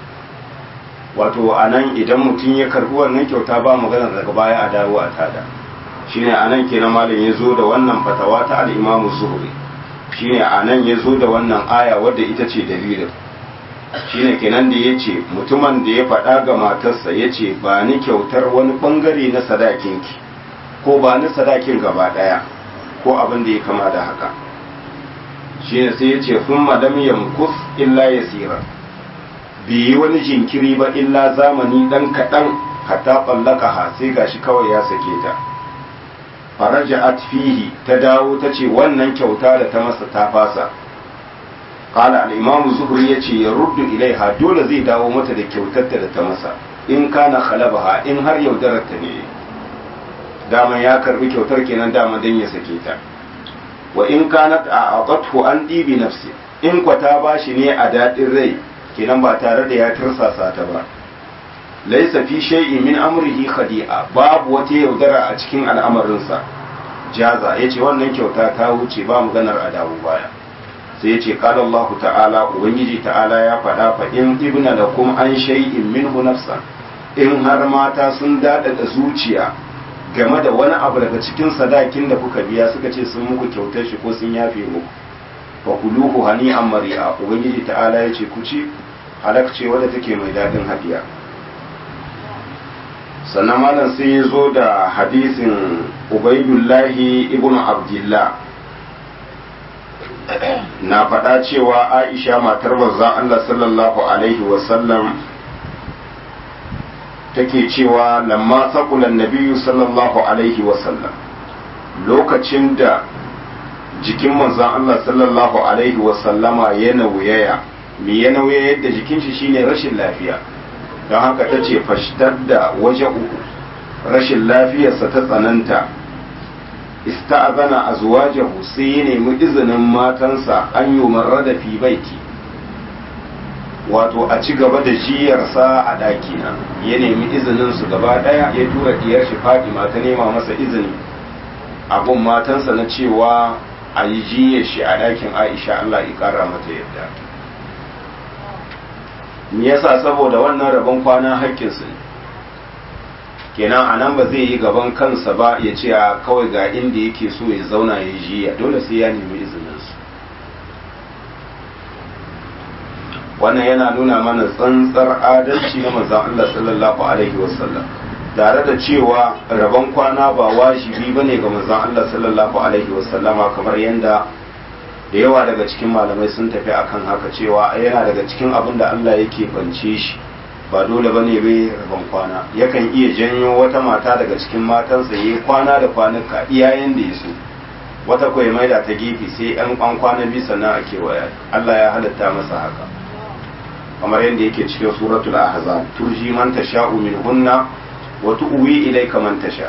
A: wato anan idan mutum ya karbi wannan kyauta ba magana daga baya a dawo a tada shine anan kenan malam ya zo da wannan fatawa ta al-Imam Zuhri shine anan ya zo da wannan aya wadda ita ce dalilin shine kenan da yace mutumin da ya faɗa ga matarsa yace ba ni kyautar wani bangare na sadakinki ko ba ni sadakin gaba daya ko abin da ya kama da haka shine sai yace thumma lam yamkus illa yasira bai yi wani jinkiri ba illa zamani dan kaɗan hatta tsallaka ha sai gashi kawai ya sake ta faraja fihi ta dawo ta ce wannan kyauta da ta masa ta fasa kala al'imamu zuhuri ya ce ya ruddu ilaiha dole zai dawo mata da kyautarta da ta masa in kana khalabaha in har yaudarar ta ne daman ya karbi kyautar kenan dama dan ya sake ta wa in kanat a aqathu an dibi nafsi in kwata bashi ne a daɗin rai kenan ba tare da ya tirsasa ta ba laisa fi shay'in min amrihi khadi'a babu wata yaudara a cikin al'amarinsa jaza yace wannan kyauta ta wuce ba maganar adabu baya sai yace qala Allah ta'ala ubangiji ta'ala ya faɗa fa in ibna lakum an shay'in minhu nafsan in har mata sun dada da zuciya game da wani abu daga cikin sadakin da kuka biya suka ce sun muku kyautar shi ko sun yafe muku fa kuluhu hani'an mari'a ubangiji ta'ala yace ku ci halakce wadda take mai dadin hadiya sannan malam sai ya zo da hadisin ubaidullahi ibn abdullah na faɗa cewa aisha matar manzon Allah sallallahu alaihi wasallam take cewa lamma saqulan nabiyyu sallallahu alaihi wasallam lokacin da jikin manzon Allah sallallahu alaihi wasallama ya nauyaya me ya nauyayar da jikin shi shine rashin lafiya don haka ta ce fashtar da waje uku rashin lafiyarsa ta tsananta ista'azana azwajahu sai ya nemi izinin matansa an yi da fi baiti wato a ci gaba da jiyarsa a ɗakina ya nemi izinin su gaba ɗaya ya tura diyar shi Fatima ta nema masa izini abun matansa na cewa a yi jiyar shi a ɗakin Aisha Allah ya ƙara mata yadda me yasa saboda wannan rabon kwana haƙƙinsu ne kenan a nan ba zai yi gaban kansa ba ya ce a kawai ga inda yake so ya zauna ya jiya dole sai ya nemi izininsu wannan yana nuna mana tsantsar adalci na manzon Allah sallallahu alaihi wasallam tare da cewa rabon kwana ba wajibi bane ga manzon Allah sallallahu alaihi wasallama kamar yadda da yawa daga cikin malamai sun tafi akan haka cewa yana daga cikin abin da Allah yake bance shi ba dole bane bai rabon kwana yakan iya janyo wata mata daga cikin matansa yayi kwana da kwanuka iyayen da ya so wata koyi maida ta gefe sai yan kwan kwana biyu sannan ake waya Allah ya halatta masa haka kamar yadda yake cikin suratul ahzab turji man tasha'u minhunna wa tu'wi ilayka man tasha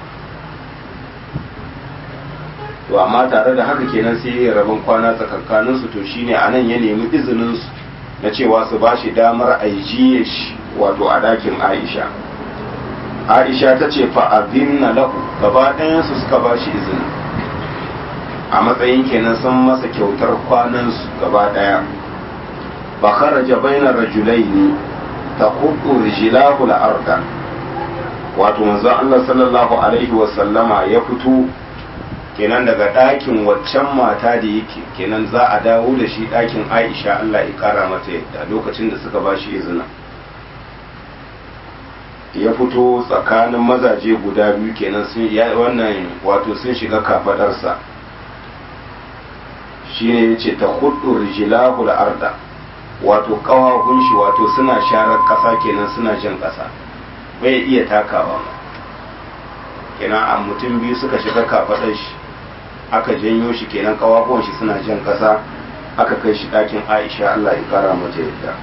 A: to amma tare da haka kenan sai ya rabon kwana tsakankanin su to shine anan ya nemi izinin su na cewa su bashi damar aijiye shi wato a dakin Aisha Aisha ta ce fa azinna lahu gaba ɗayan su suka bashi izini a matsayin kenan sun masa kyautar kwanan su gaba ɗaya فخرج بين الرجلين تخط رجلاه الأرض wato manzon Allah sallallahu alaihi wa sallama ya fito kenan daga ɗakin waccan mata da yake kenan za a dawo da shi ɗakin Aisha Allah ya ƙara mata yadda lokacin da suka ba shi izina ya fito tsakanin mazaje guda biyu kenan sun ya wannan wato sun shiga kafadarsa shine yace ta hudu rijlahu al-arda wato kawahun shi wato suna sharar ƙasa kenan suna jan ƙasa bai iya takawa kenan a mutum biyu suka shiga kafaɗar shi aka janyo shi kenan kawahun shi suna jan ƙasa aka kai shi ɗakin aisha allah ya kara mata yadda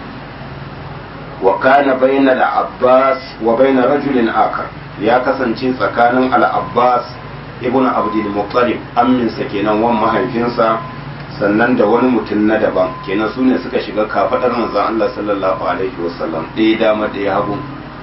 A: wa kana bayna al-abbas wa bayna rajulin akar ya kasance tsakanin al-abbas ibnu abdul muttalib amminsa kenan wan mahaifinsa sannan da wani mutum na daban kenan su ne suka shiga kafadar manzon Allah sallallahu alaihi wasallam ɗaya dama ɗaya hagu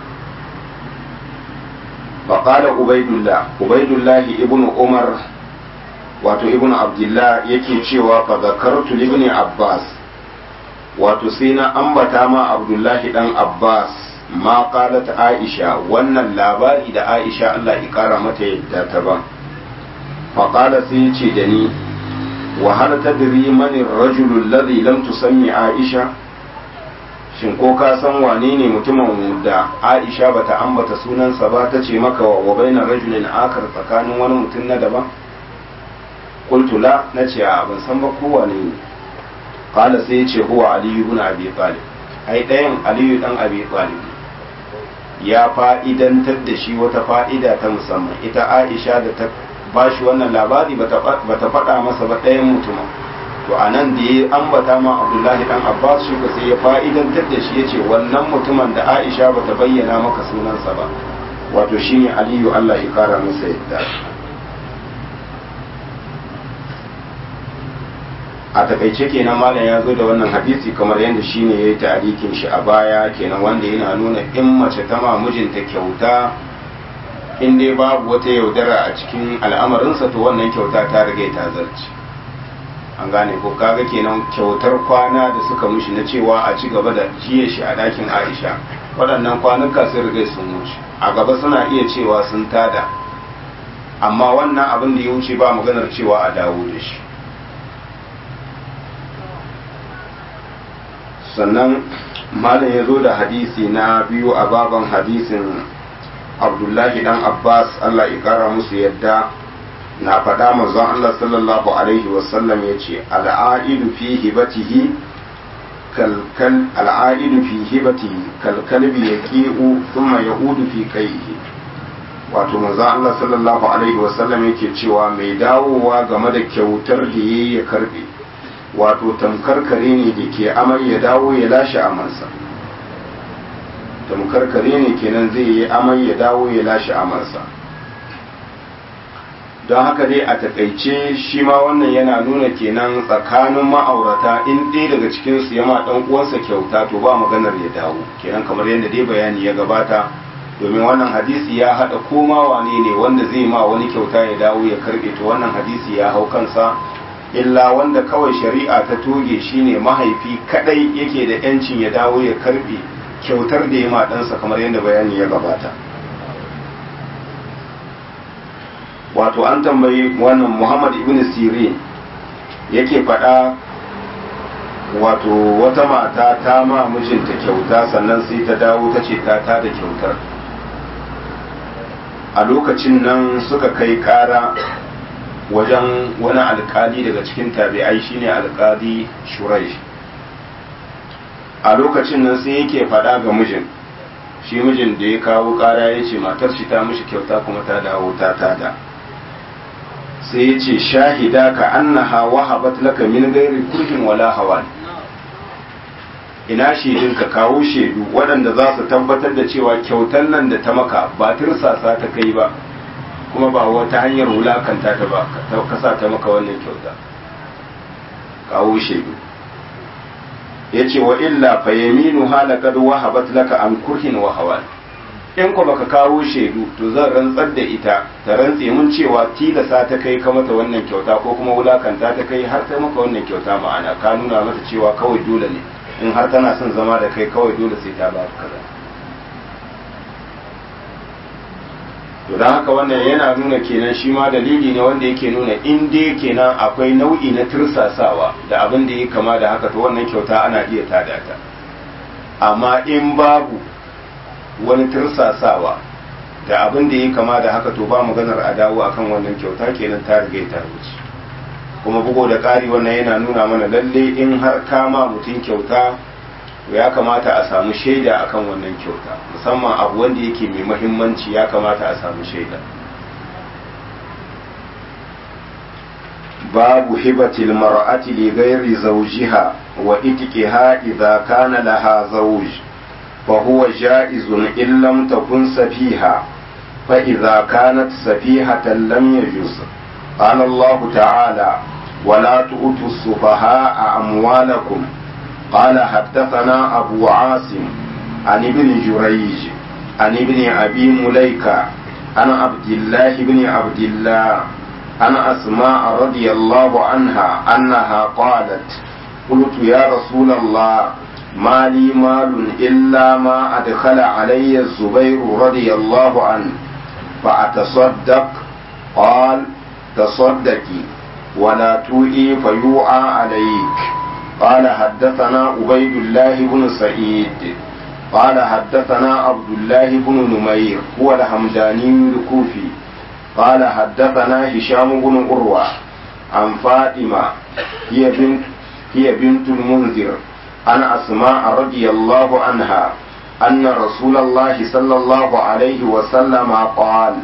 A: faƙala ubaidullah ubaidullah ibnu umar wato ibnu abdullah yake cewa fa zakartu ibn abbas wato sai na ambata ma abdullahi dan abbas ma qalat aisha wannan labari da aisha Allah ya kara mata yadda ta ban faƙala sai ce da ni وهل تدري من الرجل الذي لم تسمي عائشة shin ko ka san wane ne mutumin da Aisha bata ambata sunansa ba ta ce maka wa bainar rajulin akar tsakanin wani mutum na daban qultu la nace a ban san ba ko wane ne qala sai ya ce huwa ali ibn abi talib ai dayan ali dan abi talib ya fa'idantar da shi wata fa'ida ta musamman ita Aisha da ta ba shi wannan labari ba ta faɗa masa ba ɗayan mutumin to a nan da ya ambata ma abdullahi dan abbas shi ko sai ya fa'idantar da shi ya ce wannan mutumin da aisha ba ta bayyana maka sunansa ba wato shine aliyu allah ya kara masa yadda a takaice kenan malam ya zo da wannan hadisi kamar yadda shine ya yi ta'arikin shi a baya kenan wanda yana nuna in mace ta ma mijinta kyauta in dai babu wata yaudara a cikin al'amarinsa to wannan kyauta ta rage ta zarci an gane ko kaga kenan kyautar kwana da suka mushi na cewa a ci gaba da jiye shi a dakin aisha waɗannan kwanuka sun riga sun wuce a gaba suna iya cewa sun tada amma wannan abin da ya wuce ba maganar cewa a dawo da shi sannan malam ya zo da hadisi na biyu a baban hadisin abdullahi dan abbas allah ya kara musu yadda na faɗa manzon allah sallallahu alaihi wasallam ya ce al'aidu fi hibatihi kalkal al'aidu fi hibatihi kalkalbi ya ƙi'u thumma ya'udu fi kaihi wato manzon Allah sallallahu alaihi wasallam yake cewa mai dawowa game da kyautar da yayi ya karbe wato tamkar kare ne da ke amai ya dawo ya lashe amansa tamkar kare ne kenan zai yi amai ya dawo ya lashe amansa don haka dai a takaice shi ma wannan yana nuna kenan tsakanin ma'aurata in ɗaya daga cikinsu ya ma ɗan uwansa kyauta to ba maganar ya dawo kenan kamar yadda dai bayani ya gabata domin wannan hadisi ya haɗa koma wane ne wanda zai ma wani kyauta ya dawo ya karɓe to wannan hadisi ya hau kansa illa wanda kawai shari'a ta toge shine mahaifi kadai yake da yancin ya dawo ya karɓe kyautar da ya ma ɗansa kamar yadda bayani ya gabata wato an tambayi wannan muhammad ibn sirin yake faɗa wato wata mata ta ma mijinta kyauta sannan sai ta dawo ta ce ta da kyautar a lokacin nan suka kai ƙara wajen wani alkali daga cikin tabi'ai shine alkali shurai a lokacin nan sai yake faɗa ga mijin shi mijin da ya kawo ƙara ya ce matar shi ta mishi kyauta kuma ta dawo ta tada sai ya ce shahida ka annaha wahabat laka min gairi kurhin wala hawan ina shaidun ka kawo shaidu waɗanda za su tabbatar da cewa kyautar nan da ta maka ba tirsasa ta kai ba kuma ba wata hanyar wulakanta ta ba ka sa ta maka wannan kyauta kawo shaidu ya ce wa illa fa yaminu halakad wahabat laka an kurhin wa hawan in ko baka kawo shaidu to zan rantsar da ita ta rantse mun cewa tilasa ta kai ka mata wannan kyauta ko kuma wulakanta ta kai har ta maka wannan kyauta ma'ana ka nuna mata cewa kawai dole ne in har tana son zama da kai kawai dole sai ta ba kaza to don haka wannan yana nuna kenan shi ma dalili ne wanda yake nuna in dai kenan akwai nau'i na tursasawa da abin da ya kama da haka to wannan kyauta ana iya tada ta amma in babu wani tursasawa da abin da ya kama da haka to ba maganar a dawo akan wannan kyauta kenan ta riga ta wuce kuma bugo da ƙari wannan yana nuna mana lalle in har kama mutum kyauta ya kamata a samu shaida akan wannan kyauta musamman abu wanda yake mai mahimmanci ya kamata a samu shaida babu hibatil mar'ati li ghairi zawjiha wa itqiha idza kana laha zawj fa huwa jaizun in lam takun safiha fa idza kanat safihatan lam yajuz qala Allah ta'ala ولا تؤتوا السفهاء أموالكم قال حدثنا أبو عاصم عن ابن جريج عن ابن أبي مليكة عن عبد الله بن عبد الله عن أسماء رضي الله عنها أنها قالت قلت يا رسول الله ما لي مال إلا ما أدخل علي الزبير رضي الله عنه فأتصدق قال تصدقي ولا توئي فيوعى عليك قال حدثنا عبيد الله بن سعيد قال حدثنا عبد الله بن نمير هو الحمداني الكوفي قال حدثنا هشام بن عروة عن فاطمة هي بنت هي بنت المنذر عن أسماء رضي الله عنها أن رسول الله صلى الله عليه وسلم قال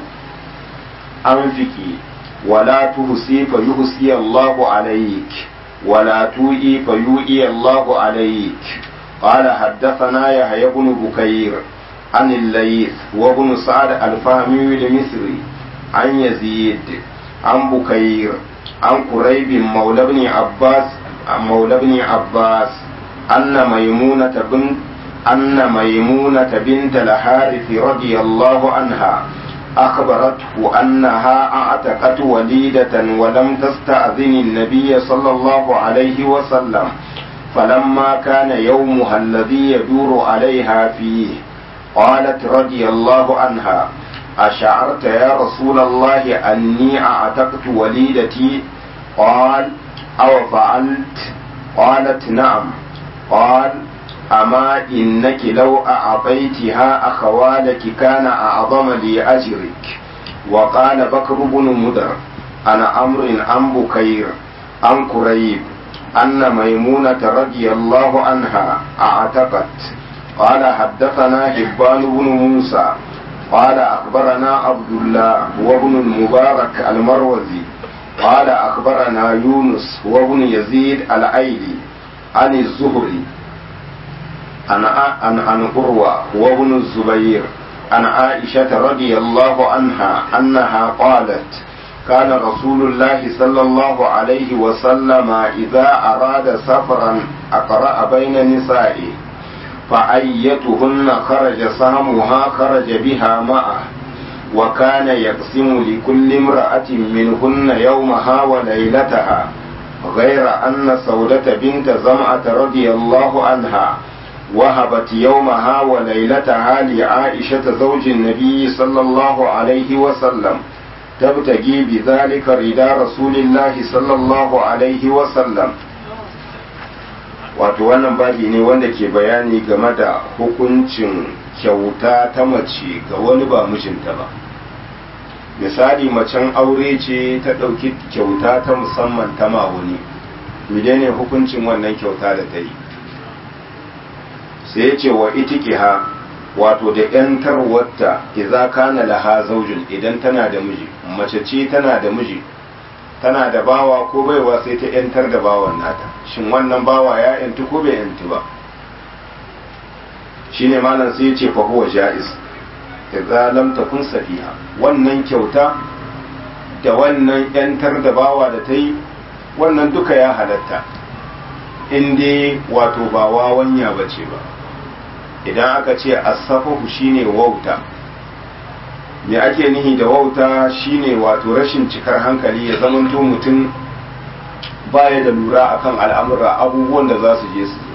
A: أنفقي ولا تهسي فيهسي الله عليك ولا توئي فيوئي الله عليك قال حدثنا يحيى بن بكير عن الليث وابن سعد الفهمي المصري عن يزيد عن بكير عن قريب مولى بن عباس مولى بن عباس أن ميمونة بنت أن ميمونة بنت الحارث رضي الله عنها أخبرته أنها أعتقت وليدة ولم تستأذن النبي صلى الله عليه وسلم فلما كان يومها الذي يدور عليها فيه قالت رضي الله عنها أشعرت يا رسول الله أني أعتقت وليدتي قال أو فعلت قالت نعم قال أما إنك لو أعطيتها أخوالك كان أعظم لي أجرك وقال بكر بن مدر أنا أمر عن بكير عن كريب أن ميمونة رضي الله عنها أعتقت قال حدثنا حبان بن موسى قال أخبرنا عبد الله وابن المبارك المروزي قال أخبرنا يونس وابن يزيد العيلي عن الزهري عن عن عن عروة وابن الزبير عن عائشة رضي الله عنها أنها قالت كان رسول الله صلى الله عليه وسلم إذا أراد سفرا أقرأ بين نسائه فأيتهن خرج سهمها خرج بها معه وكان يقسم لكل امرأة منهن يومها وليلتها غير أن سودة بنت زمعة رضي الله عنها وهبت يومها وليلتها لعائشة زوج النبي صلى الله عليه وسلم تبتغي بذلك رضا رسول الله صلى الله عليه وسلم wato wannan babi ne wanda ke bayani game da hukuncin kyauta ta mace ga wani ba mijinta ba misali macen aure ce ta ɗauki kyauta ta musamman ta ma wani menene hukuncin wannan kyauta da ta yi sai ya ce wa itikiha wato da ‘yantarwarta iza kana laha zaujin idan tana da miji mace ce tana da miji tana da bawa ko baiwa sai ta ‘yantar da bawan nata shin wannan bawa ya ‘yantu ko bai ‘yantu ba shi ne malam sai ya ce fa huwa ja'iz idza lam takun safiha wannan kyauta da wannan ‘yantar da bawa da ta yi wannan duka ya halatta in dai wato ba wawanya bace ba idan aka ce asafahu shine wauta me ake nihi da wauta shine wato rashin cikar hankali ya zamanto mutum baya da lura akan al'amura abubuwan da za su je su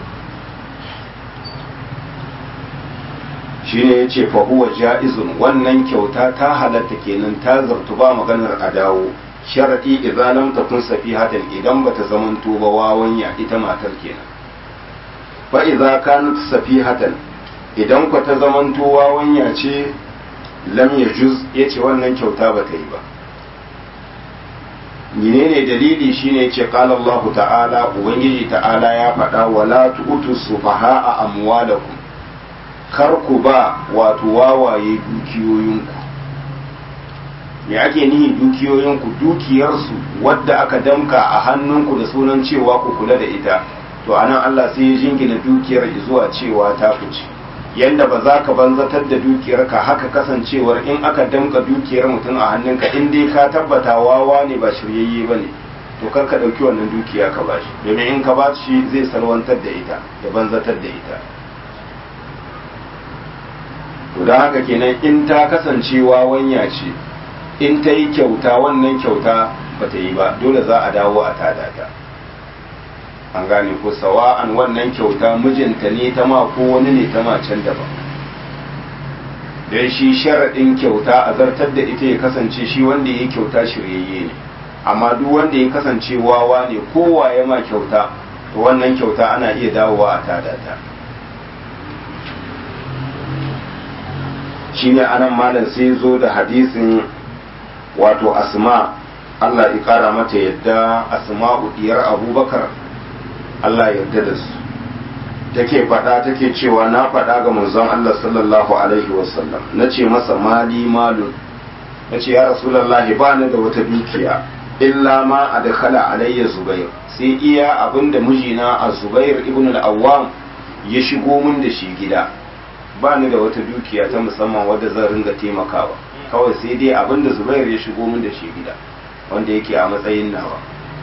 A: shine ya ce fahuwa ja'izun wannan kyauta ta halatta kenan ta zartu ba maganar a dawo sharaɗi idan lam takun safihatan idan bata zamanto ba wawanya ita matar kenan fa idza kanat safihatan idan ku ta zamanto wawanya ce lam yajuz yace wannan kyauta ba ta yi ba menene dalili shine yace qala Allah ta'ala ubangiji ta'ala ya faɗa wala tu'tu sufaha'a amwalakum kar ku ba wato wawaye dukiyoyinku me ake nihi dukiyoyinku dukiyarsu wadda aka damka a hannunku da sunan cewa ku kula da ita to anan Allah sai ya jingina dukiyar zuwa cewa ta fice yanda ba za ka banzatar da dukiyarka haka kasancewar in aka damka dukiyar mutum a hannunka in dai ka tabbata wawa ne ba shiryayye ba ne to kar ka ɗauki wannan dukiya ka bashi domin in ka ba shi zai salwantar da ita da banzatar da ita to don haka kenan in ta kasance wawanya ce in ta yi kyauta wannan kyauta ba ta yi ba dole za a dawo a tada ta an gane ko sawa'an wannan kyauta mijinta ne ta ma ko wani ne ta ma can daban don shi sharaɗin kyauta a zartar da ita ya kasance shi wanda ya yi kyauta shiryayye ne amma duk wanda ya kasance wawa ne kowa ya ma kyauta to wannan kyauta ana iya dawowa a tada ta shine anan malam sai zo da hadisin wato asma Allah ya kara mata yadda asma'u diyar abubakar Allah yarda da su take faɗa take cewa na faɗa ga manzon Allah sallallahu alaihi wasallam na ce masa mali malun na ce ya rasulallahi ba ni da wata dukiya illa ma a dakala alayya zubair sai iya abin da mijina a zubair ibn al-awwam ya shigo min da shi gida ba ni da wata dukiya ta musamman wadda zan ringa taimakawa kawai sai dai abin da zubair ya shigo min da shi gida wanda yake a matsayin nawa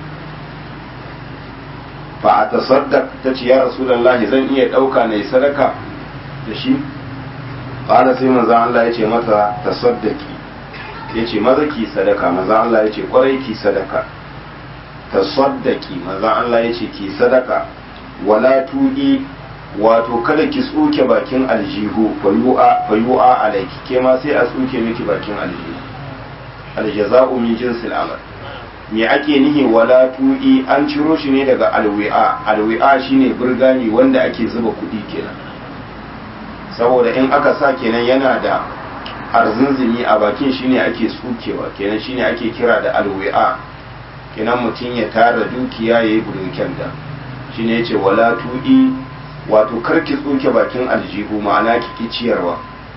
A: fa a tasaddaq ta ce ya rasulullahi zan iya ɗauka na yi sadaka da shi ƙara sai maza Allah ya ce mata tasaddaki ya ce maza ki sadaka maza Allah ya ce ƙwarai ki sadaka tasaddaki maza Allah ya ce ki sadaka wala tuɗi wato kada ki tsuke bakin aljihu fayu'a alaiki ke ma sai a tsuke miki bakin aljihu aljaza'u min jinsil amal me ake nihi wala tu'i an ciro shi ne daga alwi'a alwi'a shine burgani wanda ake zuba kuɗi kenan saboda in aka sa kenan yana da arzinzimi a bakin shine ake tsukewa kenan shine ake kira da alwi'a kenan mutum ya tara dukiya ya yi burken da shine yace wala tu'i wato karki tsuke bakin aljihu ma'ana ki ciyarwa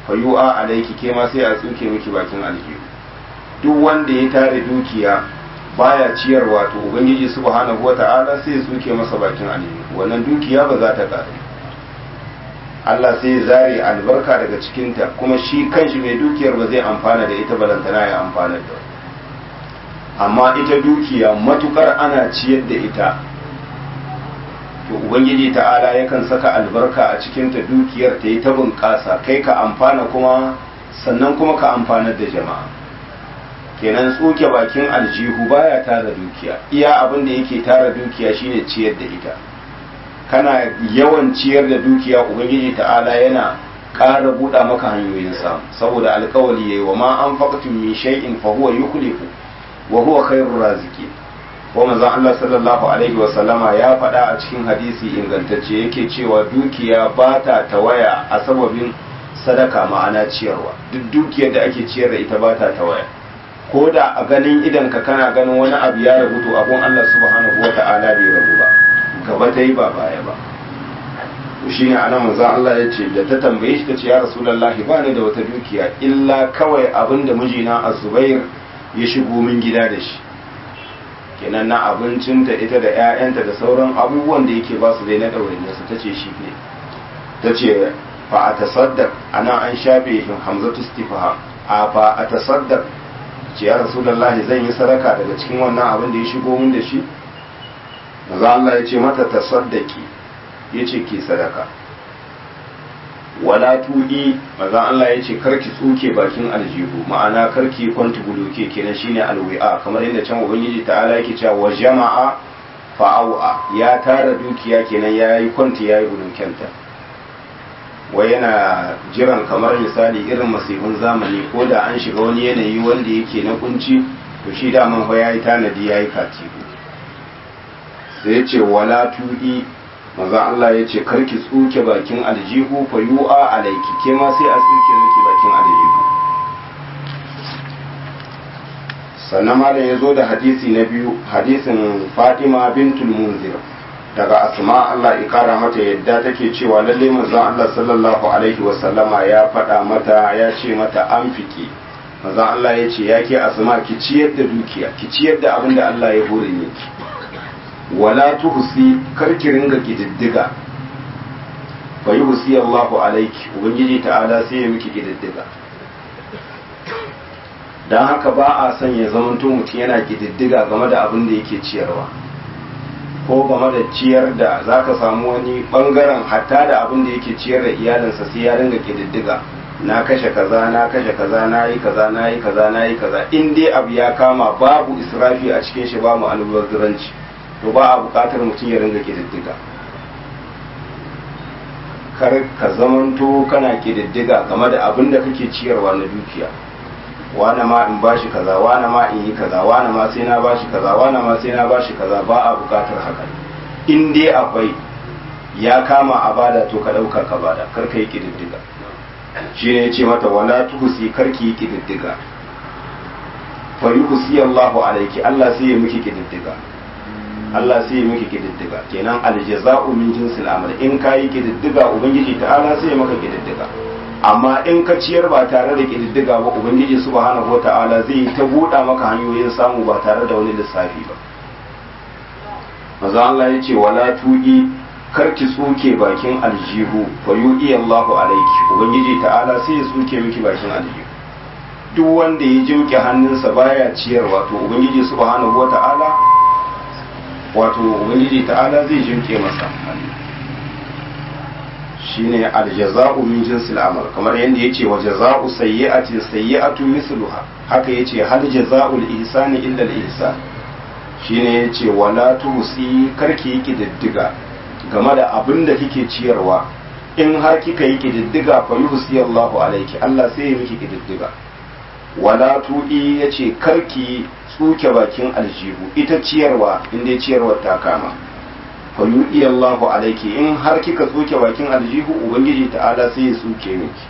A: fayu'a alaiki ke ma sai a tsuke miki bakin aljihu duk wanda ya tare dukiya baya ciyarwa to ubangiji subhanahu wata'ala sai ya tsuke masa bakin aljihu wannan dukiya ba za ta ƙare Allah sai ya zare albarka daga cikinta kuma shi kanshi mai dukiyar ba zai amfana da ita balantana ya amfana da amma ita dukiya matukar ana ciyar da ita to ubangiji ta'ala yakan saka albarka a cikinta dukiyar ta yi ta bunƙasa kai ka amfana kuma sannan kuma ka amfanar da jama'a kenan tsoke bakin aljihu baya tara dukiya iya abin da yake tara dukiya shine ciyar da ita kana yawan ciyar da dukiya ubangiji ta'ala yana ƙara buɗa maka hanyoyin samu saboda alkawali yayi wa ma an faqtum min shay'in fa huwa yukhlifu wa huwa khairur raziqin ko manzon Allah sallallahu alaihi wa sallama ya faɗa a cikin hadisi ingantacce yake cewa dukiya ba ta tawaya a sababin sadaka ma'ana ciyarwa duk dukiyar da ake ciyar da ita ba ta tawaya ko da a ganin idan ka kana ganin wani abu ya rabu to abun Allah subhanahu wa ta'ala bai rabu ba gaba ta yi ba baya ba to shine anan manzon Allah ya ce da ta tambaye shi ta ce ya rasulullahi ba ni da wata dukiya illa kawai abin da mijina Az-Zubair ya shigo min gida da shi kenan na abincinta ita da 'ya'yanta da sauran abubuwan da yake ba su dai na ɗaurin su ta ce shi ne ta ce fa a tasaddaq ana an shafe hamzatu istifaha a fa a tasaddaq ce ya rasulullahi zan yi sadaka daga cikin wannan abin da ya shigo min da shi maza Allah ya ce mata tasaddaki ya ce ki sadaka wala tuɗi maza Allah ya ce karki tsuke bakin aljihu ma'ana karki kwanti buluke kenan shine alwi'a kamar yadda can ubangiji ta'ala yake cewa wa jama'a fa'au'a ya tara dukiya kenan yayi kwanti yayi bulukenta wai yana jiran kamar misali irin masifin zamani ko da an shiga wani yanayi wanda yake na kunci to shi daman fa yayi tanadi yayi katibu sai ya ce wala tuɗi maza Allah ya ce karki tsuke bakin aljihu fa yu'a alaiki ke ma sai a tsuke miki bakin aljihu sannan malam ya zo da hadisi na biyu hadisin Fatima bintul Munzir daga Asma Allah ya kara mata yadda take cewa lalle manzon Allah sallallahu alaihi wa sallama ya faɗa mata ya ce mata an fiki manzon Allah ya ce ya ke Asma ki ciyar da dukiya ki ciyar da abin da Allah ya hore miki wala tuhsi karki ringa kididdiga fa yuhsi Allahu alayki ubangiji ta'ala sai ya miki kididdiga dan haka ba a son ya zamanto mutum yana kididdiga game da abin da yake ciyarwa ko game da ciyar da zaka samu wani bangaren hatta da abin da yake ciyar da iyalinsa sai ya ringa kididdiga na kashe kaza na kashe kaza na yi kaza na yi kaza na yi kaza in dai abu ya kama babu israfi a cikin shi ba mu albazuranci to ba a buƙatar mutum ya ringa ƙididdiga kar ka zamanto kana ƙididdiga game da abin da kake ciyarwa na dukiya wane ma in bashi kaza wane ma in yi kaza wane ma sai na bashi kaza wane ma sai na bashi kaza ba a buƙatar haka in dai akwai ya kama a bada to ka ɗauka ka bada kar ka yi ƙididdiga shi ne ya ce mata wala tuhusi kar ki yi ƙididdiga fa yuhsi Allahu alaiki Allah sai ya miki ƙididdiga Allah sai ya miki kididdiga kenan aljaza'u min jinsil amal in ka yi kididdiga ubangiji ta'ala sai ya maka kididdiga amma in ka ciyar ba tare da kididdiga ba ubangiji subhanahu wata'ala zai ta buɗa maka hanyoyin samu ba tare da wani lissafi ba maza Allah ya ce wala tu'i kar ki tsuke bakin aljihu fa yu'i Allahu alayki ubangiji ta'ala sai ya tsuke miki bakin aljihu duk wanda ya jimke hannunsa baya ciyarwa to ubangiji subhanahu wata'ala wato ubangiji ta'ala zai jinke masa shine aljaza'u min jinsil amal kamar yadda yace wa jaza'u sayyi'atin sayyi'atu misluha haka yace hal jaza'ul ihsani illa al ihsan shine yace wala tusi karki yi kididdiga game da abin da kike ciyarwa in har kika yi kididdiga fa yuhsi Allahu alayki Allah sai ya miki kididdiga wala tu'i yace karki tsuke bakin aljihu ita ciyarwa inda ciyarwar ta kama fa yu'i Allahu alayki in har kika tsuke bakin aljihu ubangiji ta'ala sai ya tsuke miki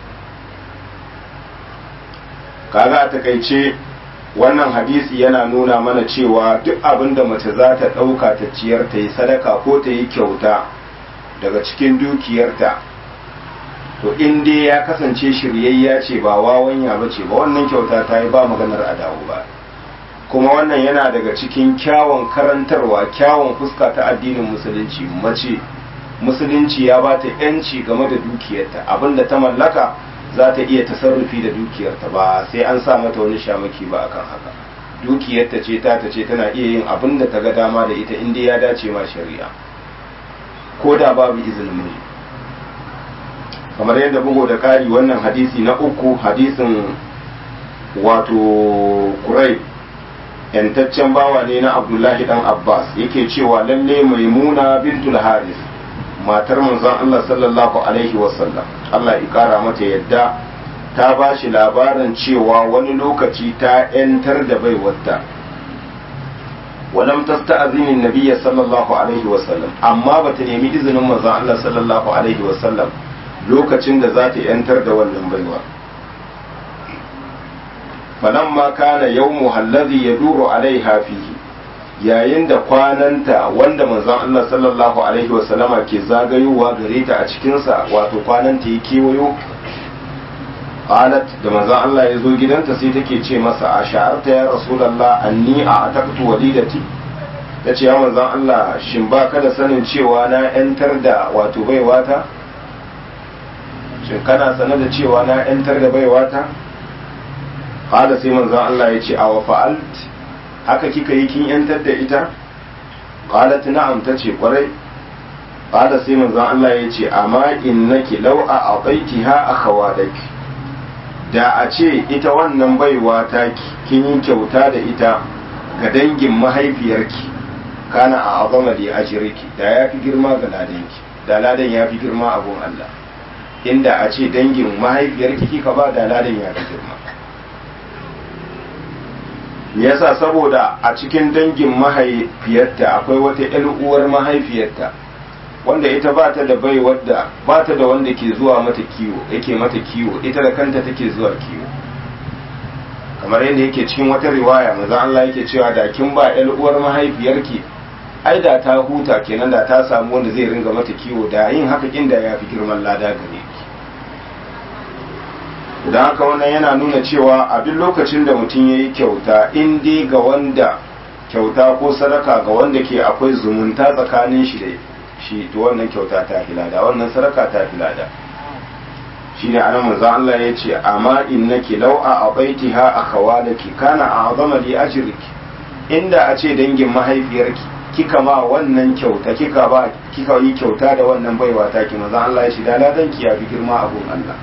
A: kaga a takaice wannan hadisi yana nuna mana cewa duk abin da mace za ta ɗauka ta ciyar ta yi sadaka ko ta yi kyauta daga cikin dukiyarta to in dai ya kasance shiryayya ce ba wawanya ba ce ba wannan kyauta ta yi ba maganar a dawo ba kuma wannan yana daga cikin kyawun karantarwa kyawun fuska ta addinin musulunci mace musulunci ya ba ta yanci game da dukiyarta abinda ta mallaka za ta iya tasarrufi da dukiyarta ba sai an sa mata wani shamaki ba akan haka dukiyarta ce ta ta ce tana iya yin abin da ta ga dama da ita inda ya dace ma shari'a ko da babu izinin miji kamar yadda bugu da ƙari wannan hadisi na uku hadisin wato kurai yantaccen bawa ne na abdullahi dan abbas yake cewa lalle maimuna bintul haris matar manzon allah sallallahu alaihi wasallam allah ya kara mata yadda ta ba shi labarin cewa wani lokaci ta 'yantar da baiwarta walam tasta'zini nabiyya sallallahu alaihi wasallam amma bata nemi izinin manzon Allah sallallahu alaihi wasallam lokacin da za ta 'yantar da wannan baiwa falamma kana yawmu allazi yaduru alaiha fihi yayin da kwananta wanda manzon Allah sallallahu alaihi wasallama ke zagayowa gare ta a cikinsa wato kwananta ya kewayo qalat da manzon Allah ya zo gidanta sai take ce masa a sha'arta ya rasulullah anni a ataqtu walidati tace ya manzon Allah shin ba ka da sanin cewa na yantar da wato baiwata shin kana sanar da cewa na yantar da baiwata qala sai manzon Allah ya ce a wa fa'alt haka kika yi kin yantar da ita qalat na'am tace kwarai qala sai manzon Allah ya ce amma innaki law a a'taitiha akhawalaki da a ce ita wannan baiwa ta kin yi kyauta da ita ga dangin mahaifiyarki kana a azama da ajirki da ya fi girma ga ladanki da ladan ya fi girma abun Allah inda a ce dangin mahaifiyarki kika ba da ladan ya fi girma yasa saboda a cikin dangin mahaifiyarta akwai wata 'yar uwar mahaifiyarta wanda ita ba ta da bai wadda ba ta da wanda ke zuwa mata kiwo yake mata kiwo ita da kanta take zuwa kiwo kamar yadda yake cikin wata riwaya maza Allah yake cewa da kin ba ƴar uwar mahaifiyarki ai da ta huta kenan da ta samu wanda zai ringa mata kiwo da yin haka kin da yafi girman lada gare ki da haka wannan yana nuna cewa a duk lokacin da mutum ya yi kyauta in dai ga wanda kyauta ko sadaka ga wanda ke akwai zumunta tsakanin shi da shi to wannan kyauta ta filada wannan sadaka ta filada shine anan manzo Allah ya ce amma innaki law a abaitiha akhawalaki kana a'zama li ajriki inda a ce dangin mahaifiyarki kika ma wannan kyauta kika ba kika yi kyauta da wannan baiwa ta ki manzo Allah ya ce da ladan ki ya fi girma abun Allah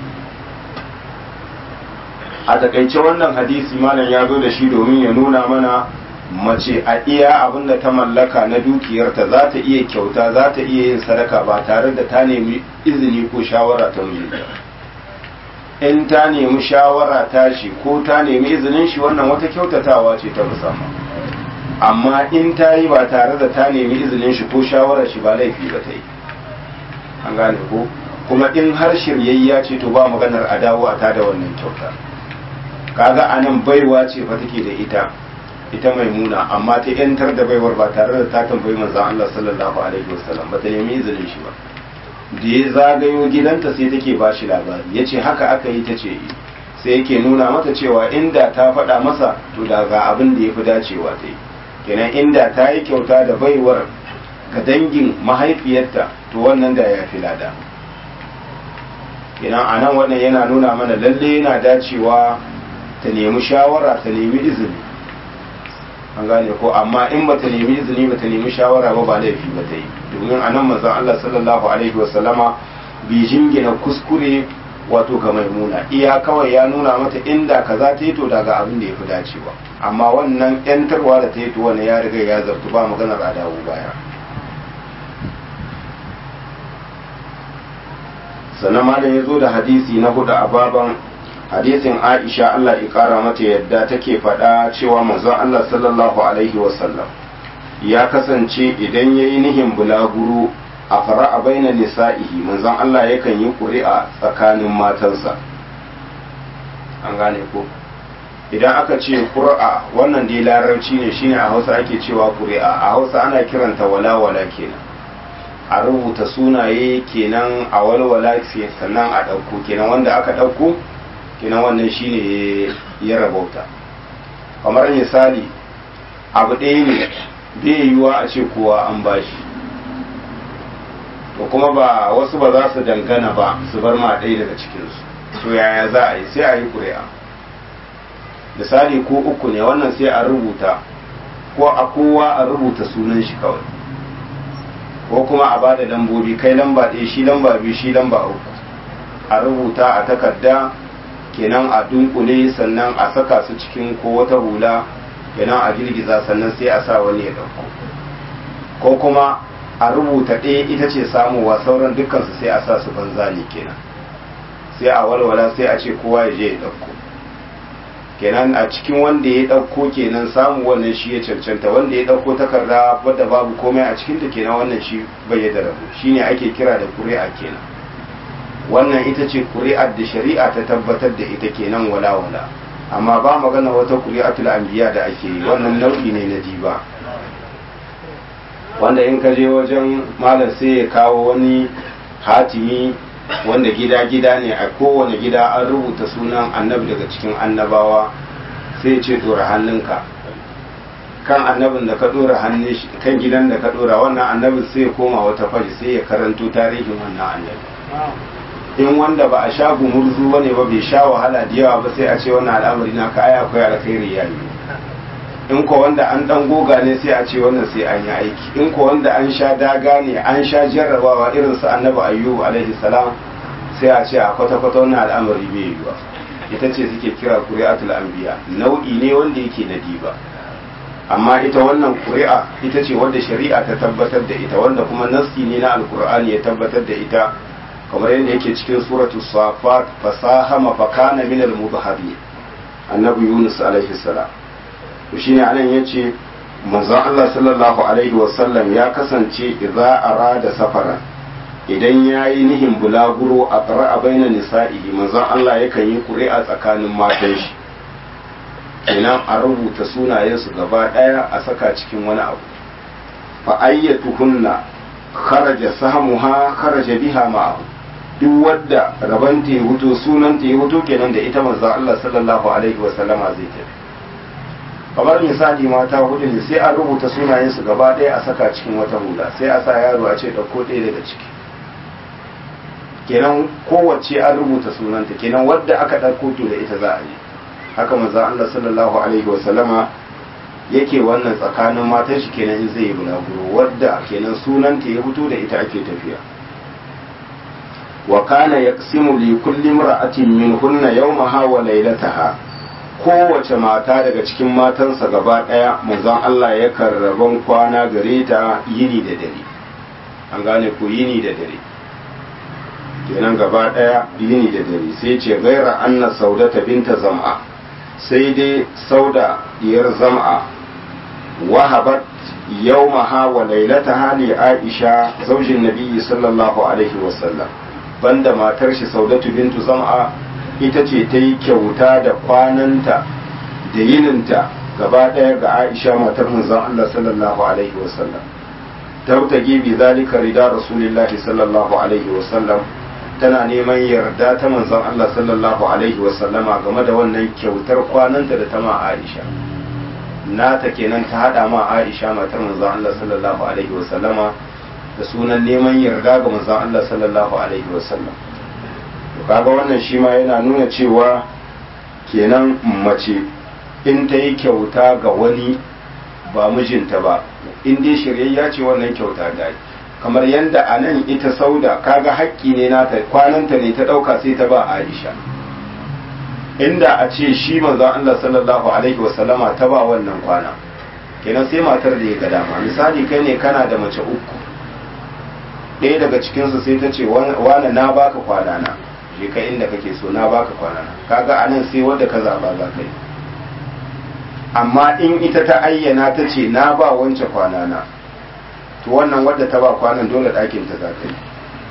A: a takaice wannan hadisi malam ya zo da shi domin ya nuna mana mace a iya abin da ta mallaka na dukiyarta za ta iya kyauta za ta iya yin sadaka ba tare da ta nemi izini ko shawara ta mijinta in ta nemi shawara ta shi ko ta nemi izinin shi wannan wata kyautatawa ce ta musamman amma in ta yi ba tare da ta nemi izinin shi ko shawarar shi ba laifi ba ta yi an gane ko kuma in har shiryayya ce to ba maganar a dawo a tada wannan kyauta kaga anan baiwa ce fa take da ita ita maimuna amma ta yantar da baiwar ba tare da ta tambayi manzon Allah sallallahu alaihi wasallam ba ta nemi izinin shi ba da ya zagayo gidanta sai take ba shi labari yace haka aka yi ta ce sai yake nuna mata cewa inda ta faɗa masa to da ga abin da ya fi dacewa ta yi kenan inda ta yi kyauta da baiwar ga dangin mahaifiyarta to wannan da ya fi lada kenan a nan wannan yana nuna mana lalle yana dacewa ta nemi shawara ta nemi izini an gane ko amma in ba ta nemi izini ba ta nemi shawara ba ba laifi ba ta yi domin a nan manzon Allah sallallahu alaihi wasallama bi jingina kuskure wato ga maimuna iya kawai ya nuna mata inda kaza ta yi to daga abin da ya fi dacewa amma wannan yantarwa da ta yi to wannan ya riga ya zartu ba maganar a dawo baya sannan malam ya zo da hadisi na hudu a baban hadisin aisha Allah ya kara mata yadda take faɗa cewa manzon Allah sallallahu alaihi wasallam ya kasance idan ya yi nihin bulaguro a fara'a baina nisa'ihi manzon Allah yakan yi ƙuri'a tsakanin matansa an gane ko idan aka ce ƙuri'a wannan dai larabci ne shine a hausa ake cewa ƙuri'a a hausa ana kiranta wala-wala kenan a rubuta sunaye kenan a walwala sannan a ɗauko kenan wanda aka ɗauko kenan wannan shine ya rabauta kamar misali abu ɗaya ne bai yiwuwa a ce kowa an bashi to kuma ba wasu ba za su dangana ba su bar ma ɗaya daga cikinsu to yaya za a yi sai a yi ƙuri'a misali ko uku ne wannan sai a rubuta ko a kowa a rubuta sunan shi kawai ko kuma a bada lambobi kai lamba ɗaya shi lamba biyu shi lamba uku a rubuta a takarda kenan a dunkule sannan a saka su cikin ko wata hula kenan a girgiza sannan sai a sa wani ya ɗauko ko kuma a rubuta ɗaya ita ce samuwa sauran dukkansu sai a sa su banza ne kenan sai a walwala sai a ce kowa ya je ya ɗauko kenan a cikin wanda ya ɗauko kenan samu wannan shi ya cancanta wanda ya ɗauko takarda wadda babu komai a cikinta kenan wannan shi bai da rabu shine ake kira da kuri'a kenan wannan ita ce kuri'ar da shari'a ta tabbatar da ita kenan wala wala amma ba magana wata kuri'atul anbiya da ake yi wannan nau'i ne na diba wanda in ka je wajen malam sai ya kawo wani hatimi wanda gida-gida ne a kowane gida an rubuta sunan annabi daga cikin annabawa sai ce dora hannunka kan annabin da ka dora hannun kan gidan da ka dora wannan annabin sai ya koma wata fari sai ya karanto tarihin wannan annabi in wanda ba a sha gumurzu bane ba bai sha wahala da yawa ba sai a ce wannan al'amari na ka aya akwai alkhairi ya yi in ko wanda an dan goga ne sai a ce wannan sai an yi aiki in ko wanda an sha daga ne an sha jarrabawa irin su annabi ayyubu alaihi salam sai a ce a kwata kwata wannan al'amari bai yi ba ita ce suke kira qur'atul anbiya nau'i ne wanda yake na diba amma ita wannan ƙuri'a ita ce wanda shari'a ta tabbatar da ita wanda kuma nassi ne na alkur'ani ya tabbatar da ita kamar yadda yake cikin suratu safat fasahama fakana min al-mudhhabi annabi yunus alaihi salam to shine anan yace manzon Allah sallallahu alaihi wa sallam ya kasance idza arada safara idan yayi nihin bulaguro a qara'a baina nisa'ihi manzon Allah yakan yi ƙuri'a tsakanin matan shi kenan a rubuta sunayensu gaba ɗaya a saka cikin wani abu fa ayyatuhunna kharaja sahmuha kharaja biha ma'ahu duk wadda rabanta ya huto sunan ta ya huto kenan da ita manzo Allah sallallahu alaihi wa sallama zai tafi kamar misali mata hudu ne sai a rubuta sunayensu gaba ɗaya a saka cikin wata hula sai a sa yaro a ce ɗauko ɗaya daga ciki kenan kowace an rubuta sunanta kenan wadda aka ɗauko to da ita za a yi haka manzo Allah sallallahu alaihi wa sallama yake wannan tsakanin matan shi kenan in zai yi bulaguro wadda kenan sunanta ya fito da ita ake tafiya wa kana yaqsimu li kulli imra'atin minhunna yawmaha wa laylataha kowace mata daga cikin matansa gaba daya manzon Allah ya karraban kwana gare ta yini da dare an gane ko yini da dare kenan gaba daya yini da dare sai ce gaira anna saudata binta zam'a sai dai sauda diyar zam'a wahabat yawmaha wa lailataha li aisha zaujin nabiyyi sallallahu alaihi wasallam banda matar shi saudatu bintu zam'a ita ce ta yi kyauta da kwananta da yininta gaba ɗaya ga aisha matar manzon Allah sallallahu alaihi wasallam tabtagi bi zalika rida rasulillahi sallallahu alaihi wasallam tana neman yarda ta manzon Allah sallallahu alaihi wasallama game da wannan kyautar kwananta da ta ma Aisha nata kenan ta hada ma Aisha matar manzon Allah sallallahu alaihi wasallama da sunan neman yarda ga manzon Allah sallallahu alaihi wasallam to kaga wannan shi ma yana nuna cewa kenan mace in ta yi kyauta ga wani ba mijinta ba in dai shiryayya ce wannan kyauta da kamar yadda a nan ita sauda kaga haƙƙi ne nata kwananta ne ta ɗauka sai ta ba Aisha inda a ce shi manzon Allah sallallahu alaihi wasallama ta ba wannan kwana kenan sai matar da ya ga dama misali kai ne kana da mace uku ɗaya daga cikinsu sai ta ce wane na baka kwana na je ka inda kake so na baka kwana na kaga a nan sai wanda ka zaba za ka yi amma in ita ta ayyana ta ce na ba wance kwana na to wannan wadda ta ba kwanan dole ɗakin ta za ta yi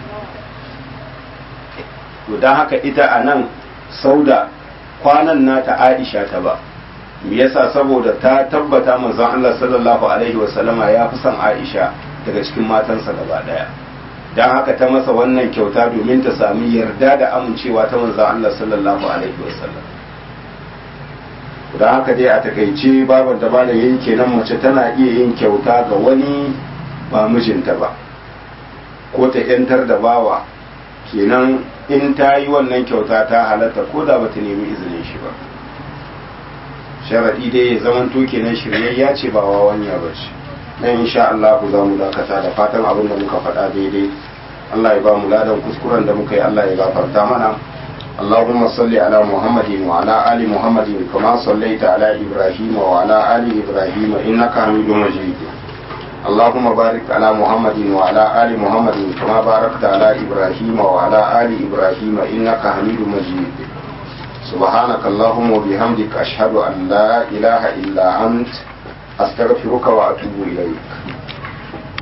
A: to don haka ita a nan sauda kwanan nata aisha ta ba me yasa saboda ta tabbata manzon Allah sallallahu alaihi wasallama ya fi son aisha daga cikin matansa gaba daya don haka ta masa wannan kyauta domin ta sami yarda da amincewa ta manzon Allah sallallahu alaihi wasallam don haka dai a takaice baban da bada yin kenan mace tana iya yin kyauta ga wani ba mijinta ba ko ta yantar da bawa kenan in ta yi wannan kyauta ta halatta ko da bata nemi izinin shi ba sharaɗi dai ya zaman to kenan shiryayya ce ba wawanya ba ce nan insha Allah ku za mu dakata da fatan abin da muka faɗa daidai Allah ya ba mu ladan kuskuren da muka yi Allah ya gafarta mana اللهم صل على محمد وعلى آل محمد كما صليت على إبراهيم وعلى آل إبراهيم إنك حميد مجيد اللهم بارك على محمد وعلى آل محمد كما باركت على إبراهيم وعلى آل إبراهيم إنك حميد مجيد سبحانك اللهم وبحمدك أشهد أن لا إله إلا أنت أستغفرك وأتوب إليك